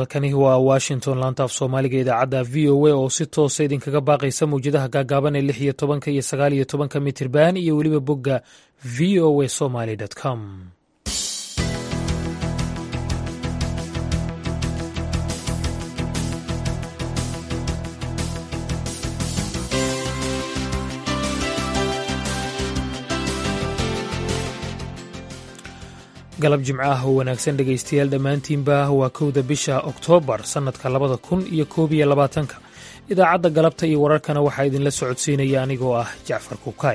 halkani waa washington laanta af soomaaliga idaacadda v o a oo si toosa idinkaga baaqaysa mawjadaha gaagaaban ee lix iyo tobanka iyo sagaal iyo tobanka mitirban iyo weliba bogga v o a somaly com galab jimco ah oo wanaagsan dhegaystayaal dhammaantiinba waa kowda bisha oktoobar sannadka labada kun iyo koob iyo labaatanka idaacadda galabta iyo wararkana waxaa idinla socodsiinaya anigoo ah jacfar kukaay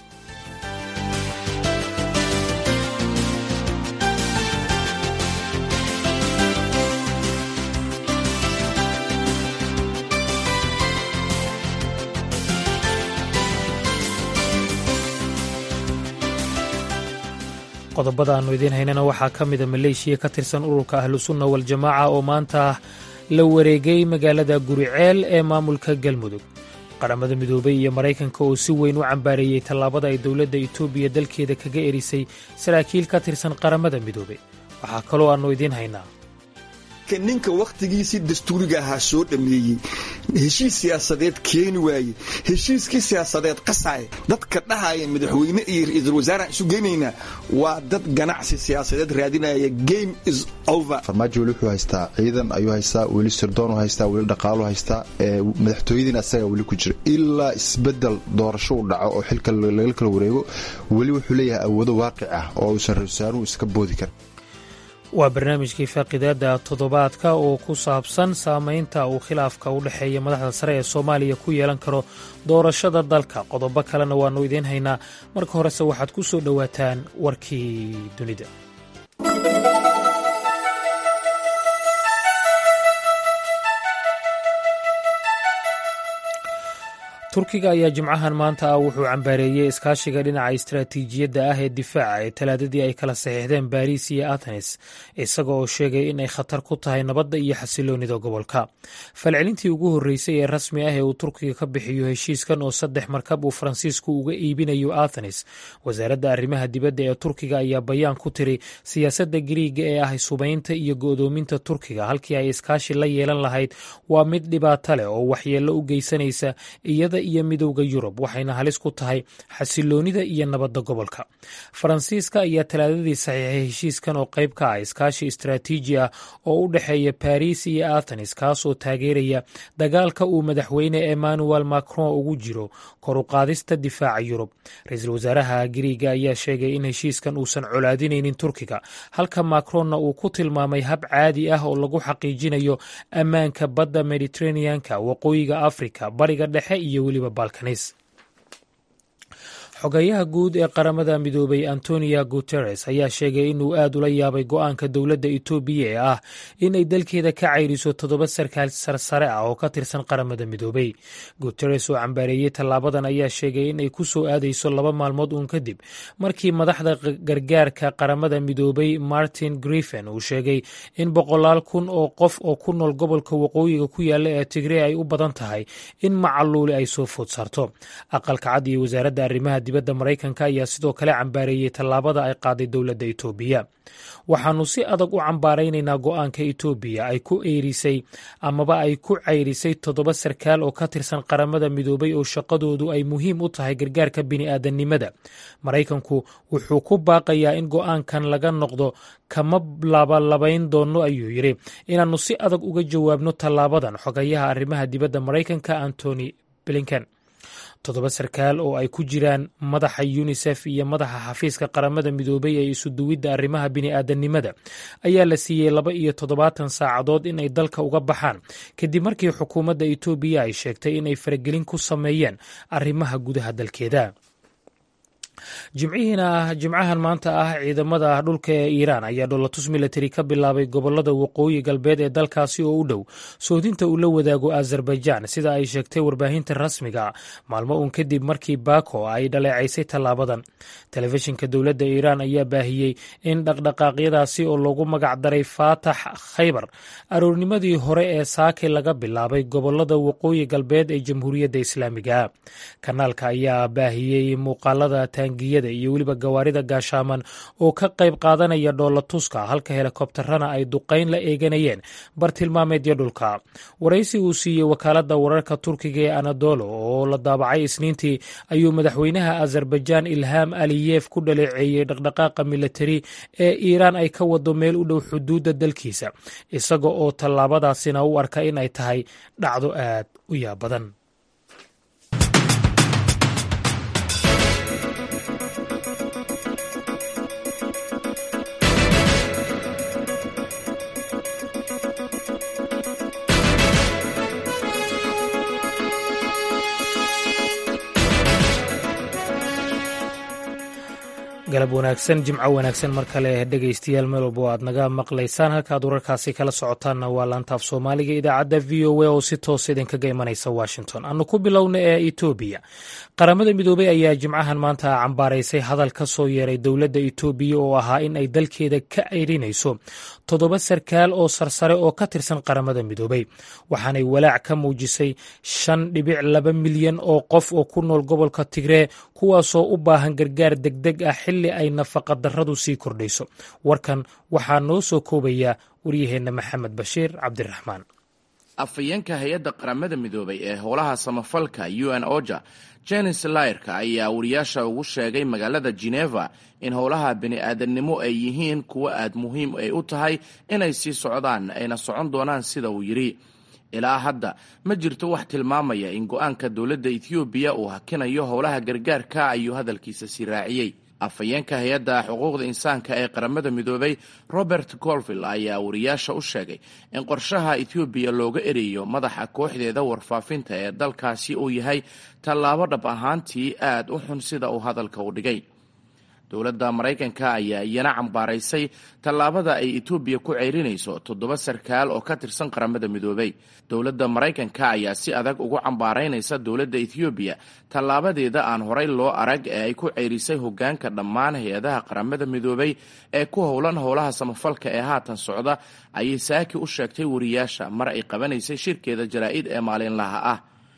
qodobada aannu idiin haynana waxaa ka mida maleeshiya ka tirsan ururka ahlusunna waljamaaca oo maanta la wareegay magaalada guriceel ee maamulka galmudug qaramada midoobey iyo maraykanka oo si weyn u cambaareeyey tallaabada ay dowladda etoobiya dalkeeda kaga erisay saraakiil ka tirsan qaramada midoobey waxaa kaloo aannu idiin haynaa ninka wakhtigiisii dastuuriga ahaa soo dhammeeyey heshiis siyaasadeed keeni waaye heshiiskii siyaasadeed qasaaya dadka dhahaya madaxweyne iyo ra-iisul wasaaraan isu geynaynaa waa dad ganacsi siyaasadeed raadinaya game is over farmaajo weli wuxuu haystaa ciidan ayuu haystaa weli sirdoonu haystaa weli dhaqaalu haystaa madaxtooyadiina asagaa weli ku jira ilaa isbedel doorasho u dhaco oo xilka laga kala wareego weli wuxuu leeyahay awoodo waaqic ah oo uusan ra-isul wasaaruhu iska boodi karin waa barnaamijkii faaqidaada toddobaadka oo ku saabsan saamaynta uu khilaafka u dhexeeya madaxda sare ee soomaaliya ku yeelan karo doorashada dalka qodobo kalena waannu idiin haynaa marka horese waxaad ku soo dhowaataan warkii dunida turkiga ayaa jimcahan maanta ah wuxuu cambaareeyey iskaashiga dhinaca istaraatiijiyadda ah ee difaaca ee talaadadii ay kala saxiixdeen baariis iyo atenes isaga oo sheegay in ay khatar ku tahay nabadda iyo xasiloonida gobolka falcelintii ugu horreysay ee rasmi ah ee uu turkiga ka bixiyo heshiiskan oo saddex markab uu faransiisku uga iibinayo athenes wasaaradda arrimaha dibadda ee turkiga ayaa bayaan ku tiri siyaasadda gariiga ee ah subaynta iyo go'doominta turkiga halkii ay iskaashi la yeelan lahayd waa mid dhibaato leh oo waxyeello u geysanaysa iyada iyo midowda yurub waxayna halis ku tahay xasiloonida iyo nabadda gobolka faransiiska ayaa talaadadii saxiixay heshiiskan oo qayb ka ah iskaashi istaraatiiji ah oo u dhexeeya baris iyo athenes kaasoo taageeraya dagaalka uu madaxweyne emmanuel macron ugu jiro kor u qaadista difaaca yurub ra-iisul wasaaraha gariiga ayaa sheegay in heshiiskan uusan colaadinaynin turkiga halka macronna uu ku tilmaamay hab caadi ah oo lagu xaqiijinayo ammaanka badda mediteraneanka waqooyiga afrika bariga dhexe iyo weliba balkanis xogayaha guud ee qaramada midoobay antonio guteres ayaa sheegay inuu aad ula yaabay go-aanka dowladda etoobiya ee ah inay dalkeeda ka cayriso toddoba sarkaal sarsare ah oo ka tirsan qaramada midoobey guteres oo cambaareeyey tallaabadan ayaa sheegay inay ku soo aadayso laba maalmood uun kadib markii madaxda gargaarka qaramada midoobay martin griffin uu sheegay in boqolaal kun oo qof oo ku nool gobolka waqooyiga ku yaalla ee tigrey ay u badan tahay in macaluuli ay soo food saarto aqalka cad iyo wasaaradda arrimaha dibadda maraykanka ayaa sidoo kale cambaareeyey tallaabada ay qaaday dowladda etoobiya waxaannu si adag u cambaaraynaynaa go-aanka etoobiya ay ku eerisay amaba ay ku cayrisay toddoba sarkaal oo ka tirsan qaramada midoobay oo shaqadoodu ay muhiim u tahay gargaarka bini'aadanimada maraykanku wuxuu ku baaqayaa in go-aankan laga noqdo kama labalabayn doono ayuu yidhi inaannu si adag uga jawaabno tallaabadan xogayaha arrimaha dibadda maraykanka antony blinken toddoba sarkaal oo ay ku jiraan madaxa yunisef iyo madaxa xafiiska qaramada midoobay ee isuduwidda arrimaha bini'aadanimada ayaa la siiyey laba iyo toddobaatan saacadood in ay dalka uga baxaan kadib markii xukuumadda etoobiya ay sheegtay in ay faragelin ku sameeyeen arrimaha gudaha dalkeeda jimcihiina jimcahan maanta ah ciidamada dhulka ee iiraan ayaa dholatus milatari ka bilaabay gobolada waqooyi galbeed ee dalkaasi oo u dhow soodinta uu la wadaago azerbaijan sida ay sheegtay warbaahinta rasmiga maalmo uun kadib markii bako ay dhaleecaysay tallaabadan telefishinka dowladda iiraan ayaa baahiyey in dhaqdhaqaaqyadaasi oo lagu magac daray faatax khaybar aroornimadii hore ee saake laga bilaabay gobolada waqooyi galbeed ee jamhuuriyadda islaamiga kanaalka ayaa baahiyey muuqaalada taangiyada iyo weliba gawaarida gaashaaman oo ka qayb qaadanaya dhoolla tuska halka helikobtarana ay duqayn la eeganayeen bartilmaameedyo dhulka waraysi uu siiyey wakaaladda wararka turkiga ee anadolo oo la daabacay isniintii ayuu madaxweynaha azerbaijaan ilham aliyef ku dhaleeceeyey dhaqdhaqaaqa militari ee iiraan ay ka wado meel u dhow xuduudda dalkiisa isaga oo tallaabadaasina u arka in ay tahay dhacdo aad u yaab badan galab wanaagsan jimco wanaagsan mar kale dhegaystayaal meel walba oo aad naga maqlaysaan halkaad wararkaasi kala socotaanna waa laantaaf soomaaliga idaacadda v o a oo si toos idinkaga imanaysa washington aanu ku bilowna ee etoobiya qaramada midoobey ayaa jimcahan maanta cambaaraysay hadal ka soo yeeray dowladda etoobiya oo ahaa in ay dalkeeda ka ceyrinayso toddoba sarkaal oo sarsare oo ka tirsan qaramada midoobey waxaanay walaac ka muujisay shan dhibic laba milyan oo qof oo ku nool gobolka tigree kuwaasoo u baahan gargaar degdeg ah xilli ay nafaqa darradu sii kordhayso warkan waxaa noo soo koobaya waryaheenna maxamed bashiir cabdiraxmaan afhayeenka hay-adda qaramada midoobay ee howlaha samafalka u n oja jenis layrka ayaa wariyaasha ugu sheegay magaalada geneva in howlaha bini-aadannimo ay yihiin kuwo aad muhiim ay u tahay inay sii socdaan ayna socon doonaan sida uu yidhi ilaa hadda ma jirto wax tilmaamaya in go-aanka dowladda ethoobiya uu hakinayo howlaha gargaarka ayuu hadalkiisa sii raaciyey afhayeenka hay-adda xuquuqda insaanka ee qaramada midoobay robert golville ayaa wariyaasha u sheegay in qorshaha ethoobiya looga ereeyo madaxa kooxdeeda warfaafinta ee dalkaasi uu yahay tallaabo dhab ahaantii aad u xun sida uu hadalka u dhigay dowladda maraykanka ayaa iyana cambaaraysay tallaabada ay etoobiya ku ceyrinayso toddoba sarkaal oo ka tirsan qaramada midoobay dowladda maraykanka ayaa si adag ugu cambaaraynaysa dowladda ethoobiya tallaabadeeda aan horay loo arag ee ay ku ceyrisay hoggaanka dhammaan hay-adaha qaramada midoobay ee ku howlan howlaha samafalka ee haatan socda ayay saaki u sheegtay wariyaasha mar ay qabanaysay shirkeeda jaraa'id ee maalinlaha ah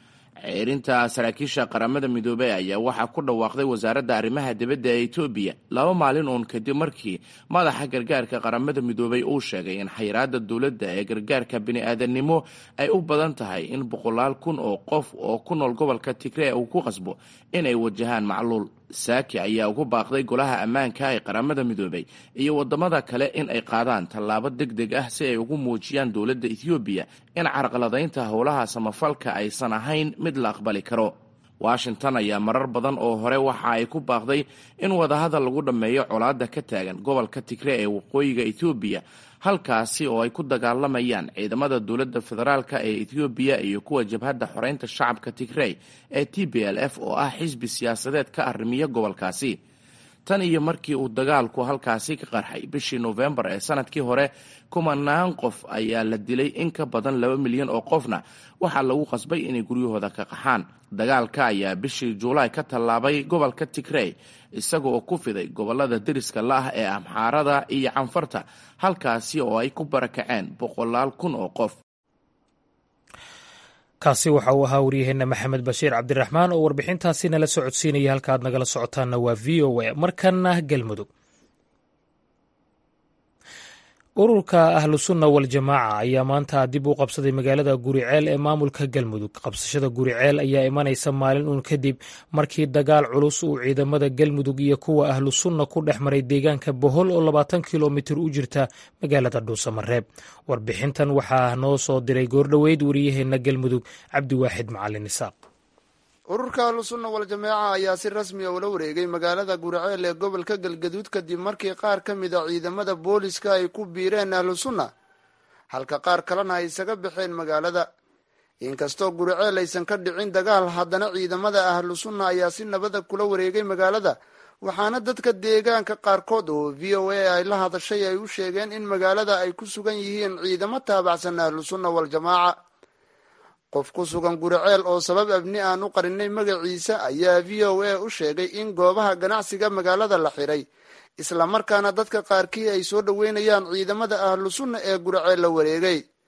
ceerinta saraakiisha qaramada midoobey ayaa waxaa ku dhawaaqday wasaaradda arrimaha dibadda ee etoobiya laba maalin uun kadib markii madaxa gargaarka qaramada midoobey uu sheegay in xayiraadda dowladda ee gargaarka bini-aadannimo ay u badan tahay in boqolaal kun oo qof oo ku nool gobolka tigree uu ku qasbo inay wajahaan macluul saaki ayaa ugu baaqday golaha ammaanka ee qaramada midoobey iyo wadamada kale in ay qaadaan tallaabo deg deg ah si ay ugu muujiyaan dowladda ethoobiya in carqaladaynta howlaha samafalka aysan ahayn mid la aqbali karo washington ayaa marar badan oo hore waxa ay ku baaqday in wadahadal lagu dhammeeyo colaadda ka taagan gobolka tigree ee waqooyiga ethoobiya halkaasi oo ay ku dagaalamayaan ciidamada dowladda federaalka ee ethoobiya iyo kuwa jabhadda xoreynta shacabka tigrey ee t b l f oo ah xisbi siyaasadeed ka arrimiya gobolkaasi tan iyo markii uu dagaalku halkaasi ka qarxay bishii noofembar ee sanadkii hore kumanaan qof ayaa la dilay in ka badan laba milyan oo qofna waxaa lagu qasbay inay guryahooda ka qaxaan dagaalka ayaa bishii juulaay ka tallaabay gobolka tigrey isaga oo ku fiday gobolada deriska la-ah ee amxaarada iyo canfarta halkaasi oo ay ku barakaceen boqolaal kun oo qof kaasi waxa uu ahaa waryaheenna maxamed bashiir cabdiraxmaan oo warbixintaasi nala socodsiinaya halka aad nagala socotaanna waa v o a markana galmudug ururka ahlusunna waljamaaca ayaa maanta dib u qabsaday magaalada guriceel ee maamulka galmudug qabsashada guriceel ayaa imanaysa maalin uun kadib markii dagaal culus uu ciidamada galmudug iyo kuwa ahlusunna ku dhex maray deegaanka bohol oo labaatan kilomitir u jirta magaalada dhuusamareeb warbixintan waxaa noo soo diray goordhoweyd wariyaheenna galmudug cabdiwaaxid macalin isaaq ururka ahlusunna waljamaaca ayaa si rasmi a ula wareegay magaalada guriceel ee gobolka galgaduud kadib markii qaar ka mid a ciidamada booliska ay ku biireen ahlusunna halka qaar kalena ay isaga baxeen magaalada inkastoo guriceel aysan ka dhicin dagaal haddana ciidamada ahlusunna ayaa si nabada kula wareegay magaalada waxaana dadka deegaanka qaarkood oo v o a ay la hadashay ay u sheegeen in magaalada ay ku sugan yihiin ciidamo taabacsan ahlusunna waljamaaca qof ku sugan guriceel oo sabab abni aan u qarinay magaciisa ayaa v o a u sheegay in goobaha ganacsiga magaalada la xiray islamarkaana dadka qaarkii ay soo dhoweynayaan ciidamada ahlu sunna ee guriceel la wareegay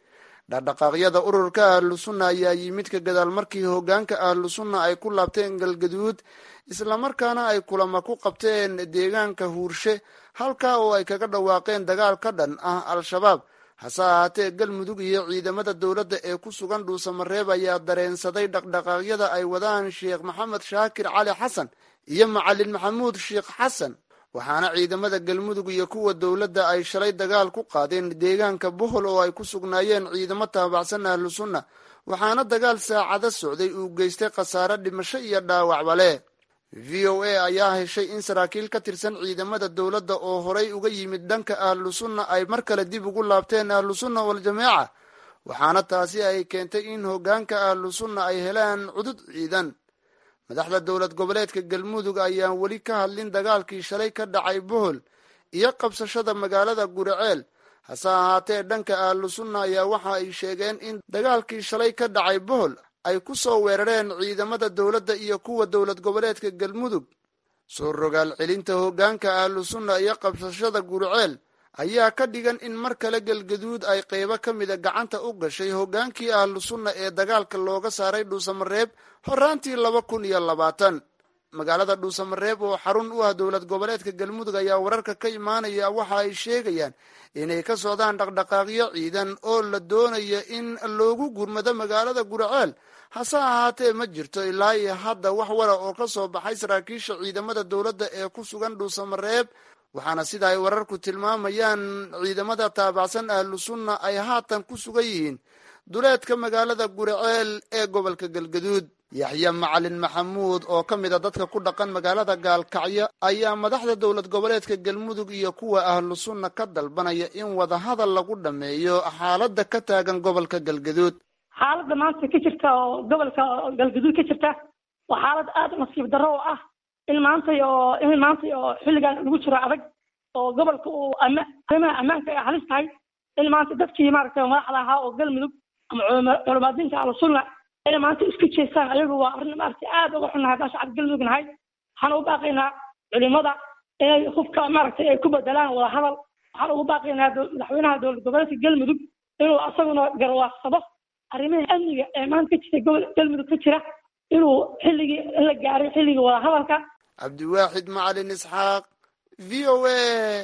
dhaqdhaqaaqyada ururka ahlusunna ayaa yimid ka gadaal markii hoggaanka ahlusunna ay ku laabteen galgaduud islamarkaana ay kulama ku qabteen deegaanka huurshe halkaa oo ay kaga dhawaaqeen dagaal ka dhan ah al-shabaab hase ahaatee galmudug iyo ciidamada dowladda ee ku sugan dhuusamareeb ayaa dareensaday dhaqdhaqaaqyada ay wadaan sheekh maxamed shaakir cali xasan iyo macalin maxamuud sheekh xasan waxaana ciidamada galmudug iyo kuwa dowladda ay shalay dagaal ku qaadeen deegaanka bohol oo ay ku sugnaayeen ciidamo taabacsan ahlu sunna waxaana dagaal saacado socday uu geystay khasaare dhimasho iyo dhaawacba leh v o a ayaa heshay in saraakiil ka tirsan ciidamada dowladda oo horay uga yimid dhanka ahlu sunna ay mar kale dib ugu laabteen ahlu sunna waljamaaca waxaana taasi ay keentay in hoggaanka ahlu sunna ay helaan cudud ciidan madaxda dowlad goboleedka galmudug ayaan weli ka hadlin dagaalkii shalay ka dhacay bohol iyo qabsashada magaalada guriceel hase ahaatee dhanka ahlu sunna ayaa waxa ay sheegeen in dagaalkii shalay ka dhacay bohol ay ku soo weerareen ciidamada dowladda iyo kuwa dowlad goboleedka galmudug soo rogaal celinta hoggaanka ahlu sunna iyo qabsashada guriceel ayaa ka dhigan in mar kale galgaduud ay qeybo ka mida gacanta u gashay hoggaankii ahlu sunna ee dagaalka looga saaray dhuusamareeb horaantii laba kun iyo labaatan magaalada dhuusamareeb oo xarun u ah dowlad goboleedka galmudug ayaa wararka ka imaanaya waxa ay sheegayaan inay ka socdaan dhaqdhaqaaqyo ciidan oo la doonaya in loogu gurmado magaalada guriceel hase ahaatee ma jirto ilaa iyo hadda wax wara oo ka soo baxay saraakiisha ciidamada dowladda ee ku sugan dhuusamareeb waxaana sida ay wararku tilmaamayaan ciidamada taabacsan ahlu sunna ay haatan ku sugan yihiin duleedka magaalada guriceel ee gobolka galgaduud yaxya macalin maxamuud oo ka mid a dadka ku dhaqan magaalada gaalkacyo ayaa madaxda dowlad goboleedka galmudug iyo kuwa ahlu sunna ka dalbanaya in wadahadal lagu dhammeeyo xaaladda ka taagan gobolka galgaduud xaaladda maanta ka jirta oo gobolka galgaduud ka jirta waa xaalad aada u nasiib darro oo ah in maantay oo in maantay oo xilligan lagu jiro adag oo gobolka uu ama arrimaha ammaanka ay halis tahay in maanta dadkii maaragtay madaxda ahaa oo galmudug ama culamaadiinta ahlusunna inay maanta isku jeestaan ayagu waa arrin maaragtay aada uga xunnahay haddaan shacab galmudug nahay waxaan ugu baaqaynaa culimada inay hubka maaragtay ay ku bedelaan wada hadal waxaan ugu baaqaynaa madaxweynaha dowlad goboleedka galmudug inuu asaguna garwaaqsado arrimaha amniga ee maanta ka jira gobol galmudug ka jira inuu xilligii in la gaaray xilligii wada hadalka cabdiwaaxid macalin isxaaq v o a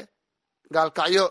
gaalkacyo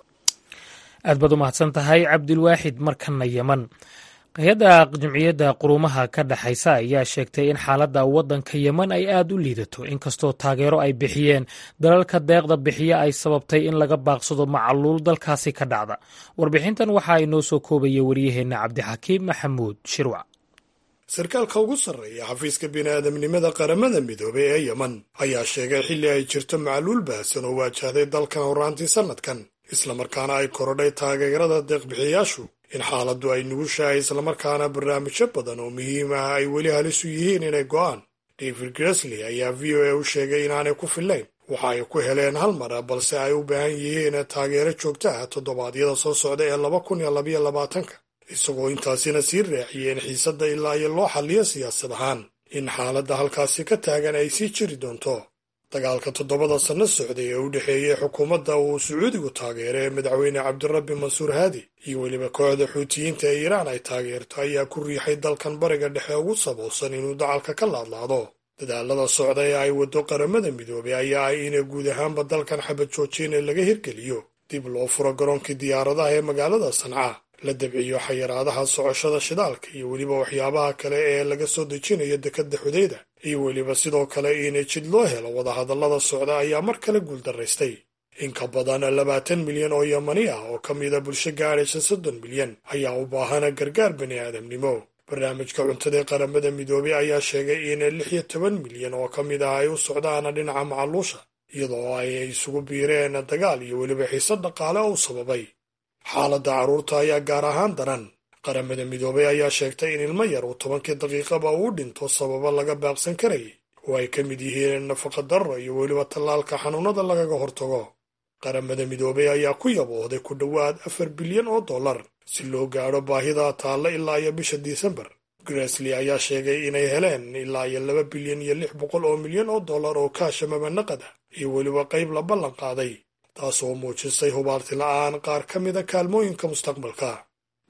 aad baad u mahadsan tahay cabdilwaaxid markana yeman hay-adda jimciyadda quruumaha ka dhexaysa ayaa sheegtay in xaaladda waddanka yeman ay aad u liidato inkastoo taageero ay bixiyeen dalalka deeqda bixiya ay sababtay in laga baaqsado macaluul dalkaasi ka dhacda warbixintan waxa ay noo soo koobaya wariyaheenna cabdixakiim maxamuud shirwac sarkaalka ugu sarreeya xafiiska bini'aadamnimada qaramada midoobay ee yeman ayaa sheegay xilli ay jirto macluul baahsan oo waajahday dalkan horraantii sannadkan islamarkaana ay korodhay taageerada deeqbixiyayaashu in xaaladdu ay nugushahay islamarkaana barnaamijyo badan oo muhiim ah ay weli halis u yihiin inay go'aan david gresley ayaa v o a u sheegay inaanay ku fillayn waxa ay ku heleen hal mara balse ay u baahan yihiin taageero joogto ah toddobaadyada soo socda ee laba kun iyo labaiyo labaatanka isagoo intaasina sii raaciyeen xiisadda ilaa iyo loo xalliyo siyaasad ahaan in xaaladda halkaasi ka taagan ay sii jiri doonto dagaalka toddobada sanno socday ee u dhexeeyey xukuumadda uu sacuudigu taageeray ee madaxweyne cabdirabbi mansuur haadi iyo weliba kooxda xuutiyiinta ee iiraan ay taageerto ayaa ku riixay dalkan bariga dhexe ugu saboosan inuu dacalka ka laadlaado dadaalada socda ee ay waddo qaramada midoobay ayaa ah ina guud ahaanba dalkan xabad joojin ee laga hirgeliyo dib loo furo garoonkii diyaaradaha ee magaalada sanca la dabciyo xayiraadaha socoshada shidaalka iyo weliba waxyaabaha kale ee laga soo dejinayo dekedda xudayda iyo weliba sidoo kale in jid loo helo wadahadallada socda ayaa mar kale guuldaraystay in ka badan labaatan milyan oo yamani ah oo ka mida bulsho gaadhaysa soddon milyan ayaa u baahana gargaar bani aadamnimo barnaamijka cuntada ee qaramada midoobey ayaa sheegay in lix iyo toban milyan oo ka mid ah ay u socdaan dhinaca macaluusha iyadoo ay isugu biireen dagaal iyo weliba xiisad dhaqaale oo u sababay xaaladda carruurta ayaa gaar ahaan daran qaramada midoobey ayaa sheegtay in ilmo yar uu tobankii daqiiqaba uu dhinto sababo laga baaqsan karayay oo ay ka mid yihiin nafaqa darro iyo weliba tallaalka xanuunada lagaga hortago qaramada midoobey ayaa ku yaboohday ku dhowaad afar bilyan oo dollar si loo gaadho baahida taalla ilaa iyo bisha disembar gresley ayaa sheegay inay heleen ilaa iyo laba bilyan iyo lix boqol oo milyan oo dollar oo kaasha mabanaqad ah iyo weliba qayb la ballan qaaday taasoo muujisay hubaarti la'aan qaar ka mida kaalmooyinka mustaqbalka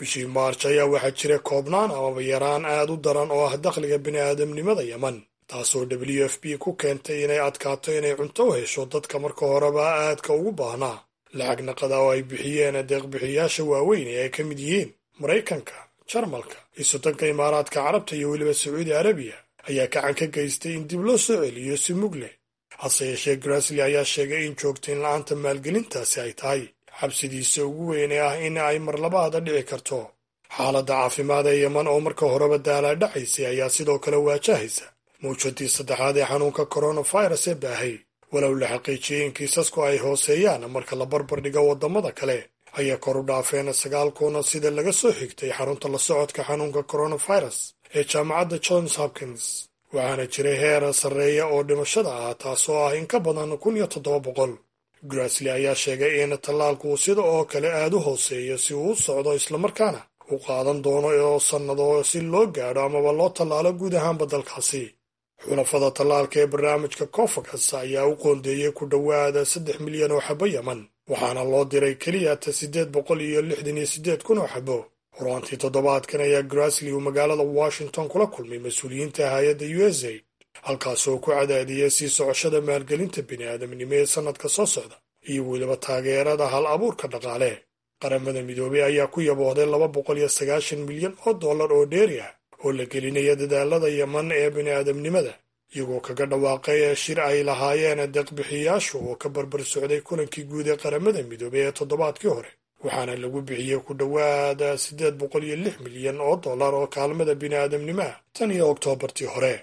bishii maarj ayaa waxaa jira koobnaan amaba yaraan aad u daran oo ah dakhliga bini'aadamnimada yeman taasoo w f b ku keentay inay adkaato inay cunto u hesho dadka marka horeba aadka ugu baahnaa lacag naqada oo ay bixiyeen deeqbixiyaasha waaweyn ee ay ka mid yihiin maraykanka jarmalka isotanka imaaraadka carabta iyo weliba sacuudi arabiya ayaa gacan ka geystay in dib loo soo celiyo si mug leh hase yeeshee grasli ayaa sheegay in joogtayn la'aanta maalgelintaasi ay tahay xabsidiisa ugu weyn ee ah in ay marlabaada dhici karto xaaladda caafimaad ee yeman oo marka horeba daalaadhacaysay ayaa sidoo kale waajahaysa mawjadii saddexaad ee xanuunka koronafirus ee baahay walow la xaqiijiyey in kiisasku ay hooseeyaan marka la barbar dhigo waddamada kale ayaa kor u dhaafeen sagaal kuna sida laga soo xigtay xarunta la socodka xanuunka koronafirus ee jaamacadda johns hopkins waxaana jiray heer sarreeya oo dhimashada ah taasoo ah in ka badan kun iyo toddoba boqol grasli ayaa sheegay in tallaalku sida oo kale aad u hooseeyo si uu u socdo islamarkaana uu qaadan doono oo sannado si loo gaadho amaba loo tallaalo guud ahaanba dalkaasi xulafada tallaalka ee barnaamijka cofakas ayaa u qoondeeyey ku dhowaada saddex milyan oo xabo yeman waxaana loo diray keliya ta siddeed boqol iyo lixdan iyo siddeed kun oo xabo horaantii toddobaadkan ayaa grasli uu magaalada washington kula kulmay mas-uuliyiinta hay-adda u s aid halkaasoo ku cadaadiyay sii socoshada maalgelinta bini'aadamnimo ee sannadka soo socda iyo weliba taageerada hal abuurka dhaqaale qaramada midoobey ayaa ku yaboohday laba boqol iyo sagaashan milyan oo dollar oo dheeri ah oo la gelinaya dadaalada yeman ee bini'aadamnimada iyagoo kaga dhawaaqay ee shir ay lahaayeen deeqbixiyaashu oo ka barbar socday kulankii guud ee qaramada midoobey ee toddobaadkii hore waxaana lagu bixiyey ku dhowaada siddeed boqol iyo lix milyan oo dollar oo kaalmada bini'aadamnimoah tan iyo oktoobartii hore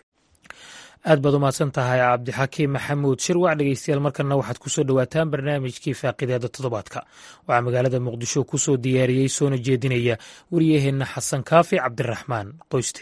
aad baad u mahadsan tahay cabdixakiim maxamuud shirwac dhegeystayaal markanna waxaad ku soo dhowaataan barnaamijkii faaqideeda toddobaadka waxaa magaalada muqdisho ku soo diyaariyey soona jeedinaya wariyaheenna xasan kaafi cabdiraxmaan qoyste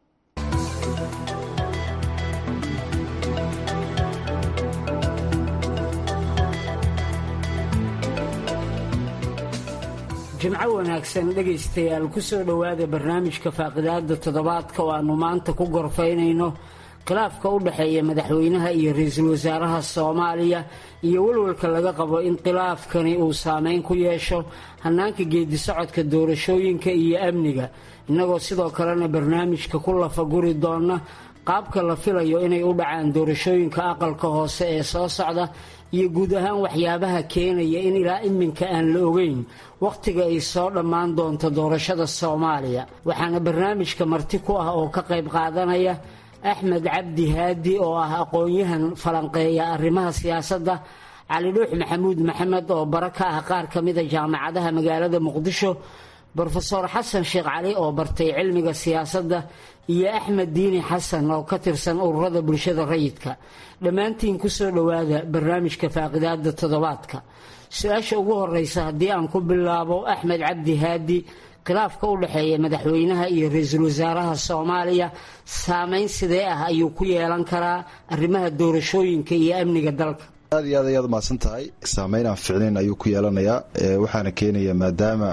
jimco wanaagsan dhegaystayaal ku soo dhowaada barnaamijka faaqidaada toddobaadka oo aannu maanta ku gorfaynayno khilaafka u dhexeeya madaxweynaha iyo ra-iisul wasaaraha soomaaliya iyo walwalka laga qabo in khilaafkani uu saameyn ku yeesho hannaanka geedisocodka doorashooyinka iyo amniga innagoo sidoo kalena barnaamijka ku lafaguri doona qaabka la filayo inay u dhacaan doorashooyinka aqalka hoose ee soo socda iyo guud ahaan waxyaabaha keenaya in ilaa iminka aan la ogeyn wakhtiga ay soo dhammaan doonto doorashada soomaaliya waxaana barnaamijka marti ku ah oo ka qayb qaadanaya axmed cabdi haadi oo ah aqoon-yahan falanqeeya arrimaha siyaasadda cali dhuux maxamuud maxamed oo bara ka ah qaar ka mida jaamacadaha magaalada muqdisho brofeor xasan sheekh cali oo bartay cilmiga siyaasadda iyo axmed diini xasan oo ka tirsan ururada bulshada rayidka dhammaantiin kusoo dhowaada barnaamijka faaqidaada toddobaadka su-aasha ugu horeysa haddii aan ku bilaabo axmed cabdi haadi khilaafka u dhexeeya madaxweynaha iyo ra-iisul wasaaraha soomaaliya saameyn sidee ah ayuu ku yeelan karaa arrimaha doorashooyinka iyo amniga dalka aad iyo aad ayaad umahadsan tahay saameyn aan ficnayn ayuu ku yeelanayaa waxaana keenaya maadaama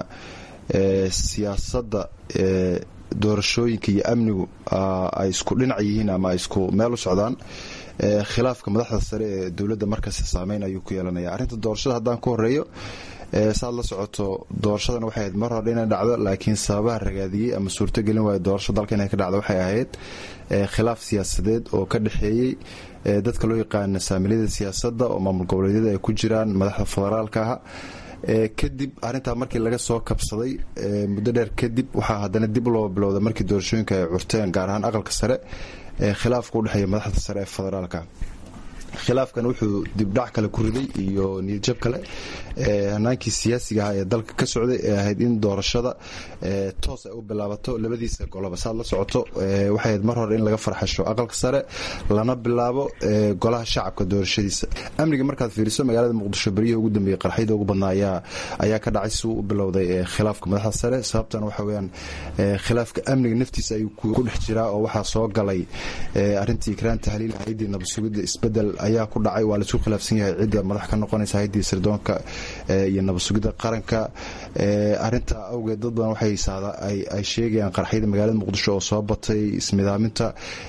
siyaasadda doorashooyinka iyo amnigu ay isku dhinac yihiin ama ay isku meel u socdaan khilaafka madaxda sare ee dowladda markasta saameyn ayuu ku yeelanaya arrinta doorashada haddaan ku horeeyo saad la socoto doorashadan waxay ahayd mar hore inay dhacdo laakiin sababaha ragaadiyey ama suurtogelin waaya doorasho dalka inay ka dhacdo waxay ahayd khilaaf siyaasadeed oo ka dhexeeyey dadka loo yaqaana saamiliyada siyaasadda oo maamul goboleedyada ay ku jiraan madaxda federaalka ah kadib arintaa markii laga soo kabsaday muddo dheer kadib waxaa haddana dib loo bilowda markii doorashooyinka ay curteen gaar ahaan aqalka sare khilaafka udhexeeya madaxda sare ee federaalka khilaafkan wuxuu dibdhac kale ku riday iyo niyadjab kale hanaankii siyaasiga ahaa ee dalka ka socday ee ahayd in doorashada toos ay u bilaabato labadiisa goloba saad la socoto waxay ahayd mar hore in laga farxasho aqalka sare lana bilaabo golaha shacabka doorashadiisa amniga markaad fiiriso magaalada muqdisho beryihii ugu dambeeyey qarxyada ugu badnaa ayaa ka dhacay si uu u bilowday khilaafka madaxda sare sababtan waxa weyaan khilaafka amniga naftiisa ayuu ku dhex jiraa oo waxaa soo galay arintii ikraan tahliil hay-adii nabadsugidda isbedel ayaa ku dhacay waa laisku khilaafsan yahay cidda madax ka noqonaysa haydii sirdoonka iyo nabadsugidda qaranka arinta awgeed dad badan waxay ay sheegayaan qaraxyada magaalada muqdisho oo soo batay ismidaaminta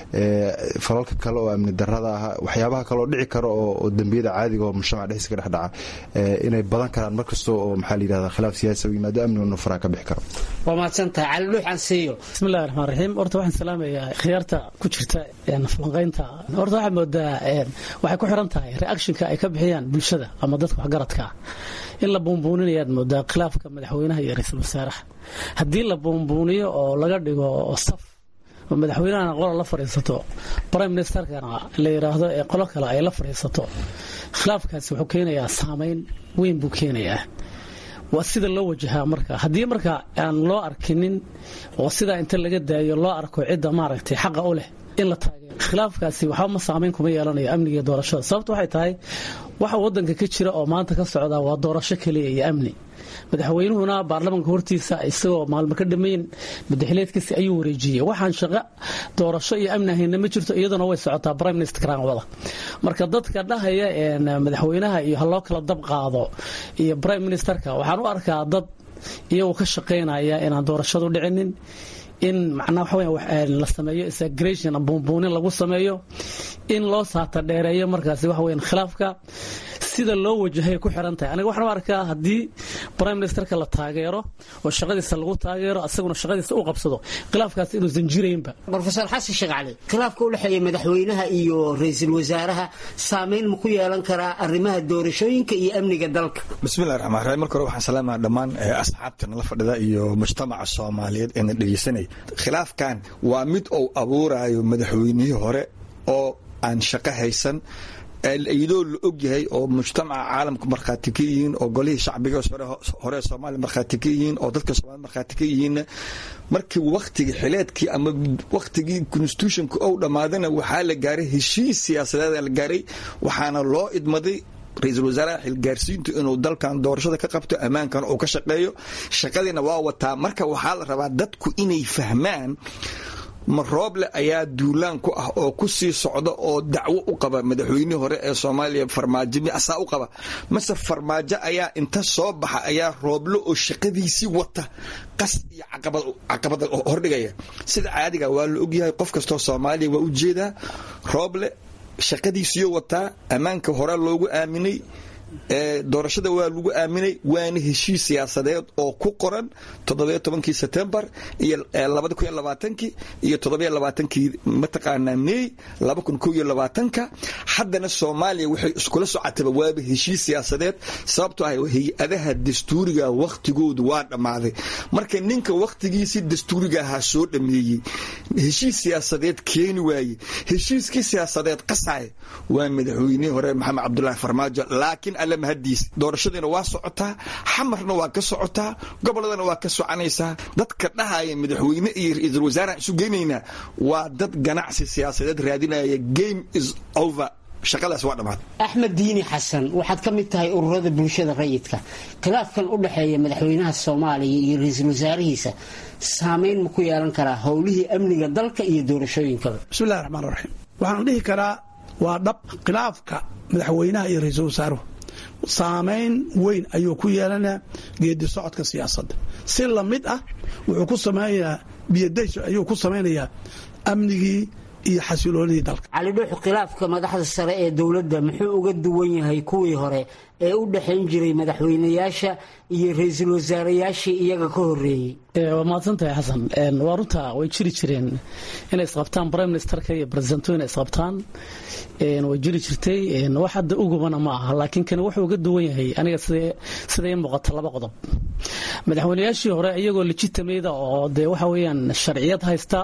falalka kale oo amni darada ah waxyaabaha kaleoo dhici kara oo dembiyada caadiga oo mujtamaca dhexdiisa ka dhex dhaca inay badan karaan markasta oo maxaa layidhahda khilaaf siyaasi u yimaado amniguna faraa ka bixi karo waa mahadsantahay cali dhuux ansiiyo bismillahi raxmaan raxiim horta waxaan salaamayaa khiyaarta ku jirta falanqaynta horta waxaad moodaa waxay ku xiran tahay reactionka ay ka bixiyaan bulshada ama dadka waxgaradka ah in la buunbuuninayaad moodaa khilaafka madaxweynaha iyo ra-iisul wasaaraha haddii la buunbuuniyo oo laga dhigo saf oo madaxweynahana qola la fadhiisato prime ministerkana la yidhaahdo ee qolo kale ay la fadhiisato khilaafkaasi wuxuu keenayaa saameyn weyn buu keenayaa waa sida loo wajahaa marka haddii marka aan loo arkinin oo sidaa inta laga daayo loo arko cidda maaragtay xaqa u leh in la taageero khilaafkaasi waxba ma saamayn kuma yeelanayo amniga iyo doorashada sababta waxay tahay waxa wadanka ka jira oo maanta ka socda waa doorasho keliya iyo amni madaxweynuhuna baarlamanka hortiisa isagoo maalmo ka dhammayn madaxileedkiisi ayuu wareejiyey waxaan shaqo doorasho iyo amni ahayna ma jirto iyaduna way socotaa prime minister wada marka dadka dhahaya madaxweynaha iyo haloo kala dab qaado iyo prime ministerka waxaan u arkaa dad iyagoo ka shaqaynaya inaan doorashadu dhicinin in macnaa waxa la sameeyo isagration buunbuunin lagu sameeyo in loo saata dheereeyo markaasi waxa weyan khilaafka sida loo wajahay ku xiran tahay aniga waxaan u arkaa haddii prime ministerka la taageero oo shaqadiisa lagu taageero asaguna shaqadiisa u qabsado khilaafkaas inuusan jiraynba rofeor xasan sheekh cali khilaafka u dhexeeya madaxweynaha iyo ra-iisul wasaaraha saameyn ma ku yeelan karaa arrimaha doorashooyinka iyo amniga dalka bismillahi raxmaan raxiim marka hore waxaan salaamaha dhammaan asxaabta nala fadhida iyo mujtamaca soomaaliyeed ee na dhegeysanaya khilaafkan waa mid uu abuurayo madaxweynihii hore oo aan shaqo haysan iyadoo la og yahay oo mujtamaca caalamka markhaati ka yihiin oo golihii shacbiga hore soomaaliya markhaati ka yihiin oo dadka soomaliya markhaati ka yihiinna markii wakhtigii xileedkii ama wakhtigii constitutionka ou dhammaadana waxaa la gaaray heshiis siyaasadeeda la gaaray waxaana loo idmaday ra-iisul wasaaraha xilgaarsiintu inuu dalkan doorashada ka qabto ammaankan uu ka shaqeeyo shaqadiina waa wataa marka waxaa la rabaa dadku inay fahmaan ma rooble ayaa duulaan ku ah oo ku sii socda oo dacwo u qaba madaxweynihii hore ee soomaaliya farmaajo asaa u qaba mase farmaajo ayaa inta soo baxa ayaa rooble oo shaqadiisii wata qas iyo caqabada hordhigaya sida caadiga waa la ogyahay qof kastoo soomaaliya waa u jeedaa rooble shaqadiisiyo wataa ammaanka hore loogu aaminay doorashada waa lagu aaminay waana heshiis siyaasadeed oo ku qoran toddobiyo tobankii setembar iyo labada kun iyo labaatankii iyo toddobiyo labaatankii mataqaanaa mey laba kun kow iyo labaatanka haddana soomaaliya waxay iskula socotaba waaba heshiis siyaasadeed sababtoo ah hay-adaha dastuuriga wakhtigoodu waa dhammaaday marka ninka wakhtigiisii dastuuriga ahaa soo dhameeyey heshiis siyaasadeed keeni waaye heshiiskii siyaasadeed qasaya waa madaxweynihii hore maxamed cabdulaahi farmaajo laakiin alle mahadiis doorashadiina waa socotaa xamarna waa ka socotaa goboladana waa ka soconaysaa dadka dhahaya madaxweyne iyo ra-iisul wasaarahan isu geynaynaa waa dad ganacsi siyaasadeed raadinaya game is over shaqadaas waa dhammaad axmed diini xasan waxaad ka mid tahay ururada bulshada rayidka khilaafkan u dhexeeya madaxweynaha soomaaliya iyo ra-iisul wasaarihiisa saameyn ma ku yeelan karaa howlihii amniga dalka iyo doorashooyinkaba bismillahi raxmaan raxiim waxaan dhihi karaa waa dhab khilaafka madaxweynaha iyo ra-iisul wasaaruhu saamayn weyn ayuu ku yeelanaa geedi socodka siyaasadda si lamid ah wuxuu ku samaynayaa biyadays ayuu ku samaynayaa amnigii iyo xasiloonidii dalka cali dhuux khilaafka madaxda sare ee dowladda muxuu uga duwan yahay kuwii hore ee u dhexayn jiray madaxweynayaasha iyo ra-iisul wasaarayaashii iyaga ka horeeyey waa mahadsantahay xasan waa runta way jiri jireen inay isqabtaan prime ministerka iyo presidento inay isqabtaan way jiri jirtay wax hadda ugubana ma aha laakiin kani wuxuu uga duwan yahay aniga sida ii muuqata laba qodob madaxweynayaashii hore iyagoo legitimada oo dee waxa weeyaan sharciyad haysta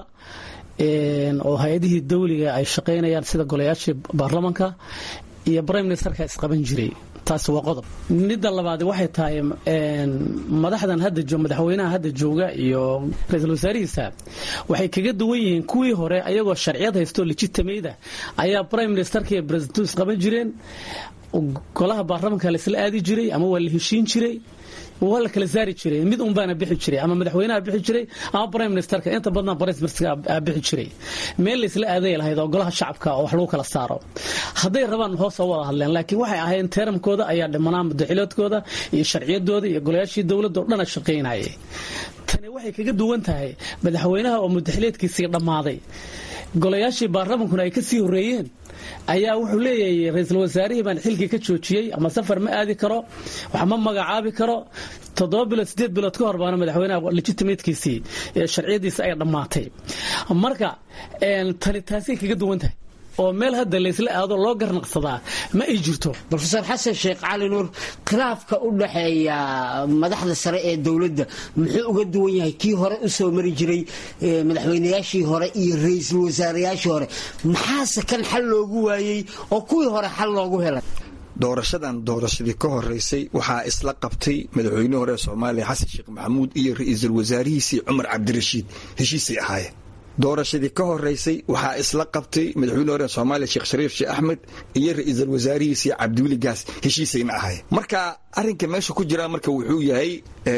oo hay-adihii dawliga ay shaqaynayaan sida golayaashii baarlamanka iyo prime ministerka isqaban jiray taasi waa qodob midda labaad waxay tahay madaxdan hadda madaxweynaha hadda jooga iyo ra-iisul wasaarihiisa waxay kaga duwan yihiin kuwii hore ayagoo sharciyad haysto legitimada ayaa prime ministerka iyo presidento isqaban jireen golaha baarlamanka laisla aadi jiray ama waa la heshiin jiray waa la kala saari jiray mid un baana bixi jiray ama madaxweynaha bixi jiray ama prime ministerka inta badnaa prime ministerka bixi jiray meel laysla aaday lahayd oo golaha shacabka oo wax lagu kala saaro hadday rabaan hoos oo wada hadleen laakiin waxay ahayn teeramkooda ayaa dhimanaa mudaxiloodkooda iyo sharciyadooda iyo golayaashii dowladda oo dhana shaqaynayay tani waxay kaga duwan tahay madaxweynaha oo mudaxileedkiisii dhammaaday golayaashii baarlamankuna ay ka sii horreeyeen ayaa wuxuu leeyahay ra-iisul wasaarihii baan xilkii ka joojiyey ama safar ma aadi karo wax ma magacaabi karo toddoba bilood sideed bilood ka hor baana madaxweynaha legitimatekiisii sharciyadiisi ay dhammaatay marka tani taasay kaga duwan tahay oo meel hadda laysla aado loo garnaqsadaa ma ay jirto rofeor xasan sheekh cali nuur khilaafka u dhaxeeya madaxda sare ee dowladda muxuu uga duwan yahay kii hore u soo mari jiray madaxweynayaashii hore iyo ra-iisul wasaarayaashii hore maxaase kan xal loogu waayey oo kuwii hore xal loogu helay doorashadan doorashadii ka horeysay waxaa isla qabtay madaxweynihii hore ee soomaaliya xasan sheekh maxamuud iyo ra-iisul wasaarihiisii cumar cabdirashiid heshiisay ahaayeen doorashadii ka horeysay waxaa isla qabtay madaxweyne hore soomaaliya sheekh shariif sheekh axmed iyo ra-iisul wasaarihiisii cabdiweli gaas heshiisayna ahaayeen marka arrinka meesha ku jira marka wuxuu yahay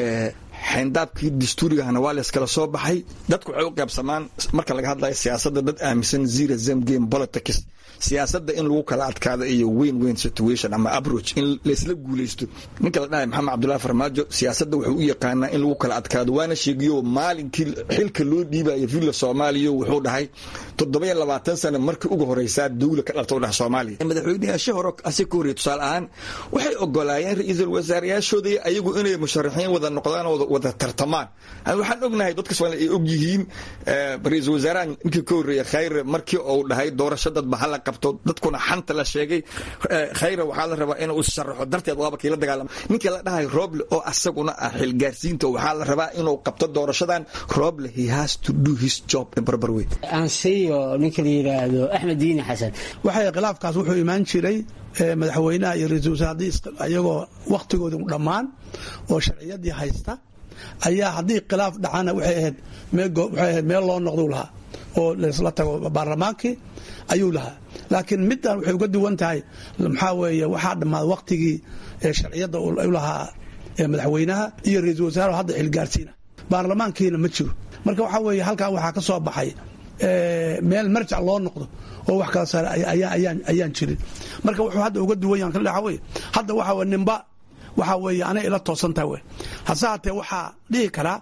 xayndaabkii dastuurigahana waa layskala soo baxay dadku waxay u qaybsamaan marka laga hadlayo siyaasadda dad aaminsan zero zam game politics siyaasadda in lagu kala adkaado iyo weyn weyn situation ama approach in laysla guulaysto ninka la dhahay maxamed cabdullahi farmaajo siyaasadda wuxuu u yaqaanaa in lagu kala adkaado waana sheegiyo maalinkii xilka loo dhiibayo villa soomaaliya wuxuu dhahay toddobayo labaatan sano markii ugu horeysaa dawla ka dhalta u dhaha soomaaliya madaxweynayaasha hore asi ka horreeyay tusaale ahaan waxay ogolaayeen ra-iisul wasaarayaashooda ayagu inay musharaxiin wada noqdaan oo wada tartamaan waxaan ognahay dadka soomaaliya ay og yihiin ra-iisul wasaaraha ninkii ka horreeyay khayre markii uu dhahay doorasho dadba hala qabto dadkuna xanta la sheegay khayre waxaa la rabaa inuu sharaxo darteed waaba kii la dagaalama ninkii la dhahay roble oo asaguna ah xilgaarsiinta waxaa la rabaa inuu qabto doorashadan roble he has to do his job in barbar way aansiiyo ninka la yidhaahdo axmed diini xasan waxay khilaafkaas wuxuu imaan jiray madaxweynaha iyo ra-iisul wasaare ayagoo wakhtigooda dhammaan oo sharciyadii haysta ayaa haddii khilaaf dhacana waxay ahayd waxay ahayd meel loo noqduu lahaa oo laysla tago baarlamaankii ayuu lahaa laakiin middan waxay uga duwan tahay maxaa weeye waxaa dhammaaday wakhtigii sharciyadda u lahaa madaxweynaha iyo ra-iisul wasaare hadda xilgaarsiina baarlamaankiina ma jiro marka waxaa weeye halkaa waxaa ka soo baxay meel marjac loo noqdo oo wax kala saara ayaan jirin marka wuxuu hadda uga duwan yahan kale waxa weye hadda waxa weye nimba waxaa weeye anay ila toosantaha wey hase haatee waxaa dhihi karaa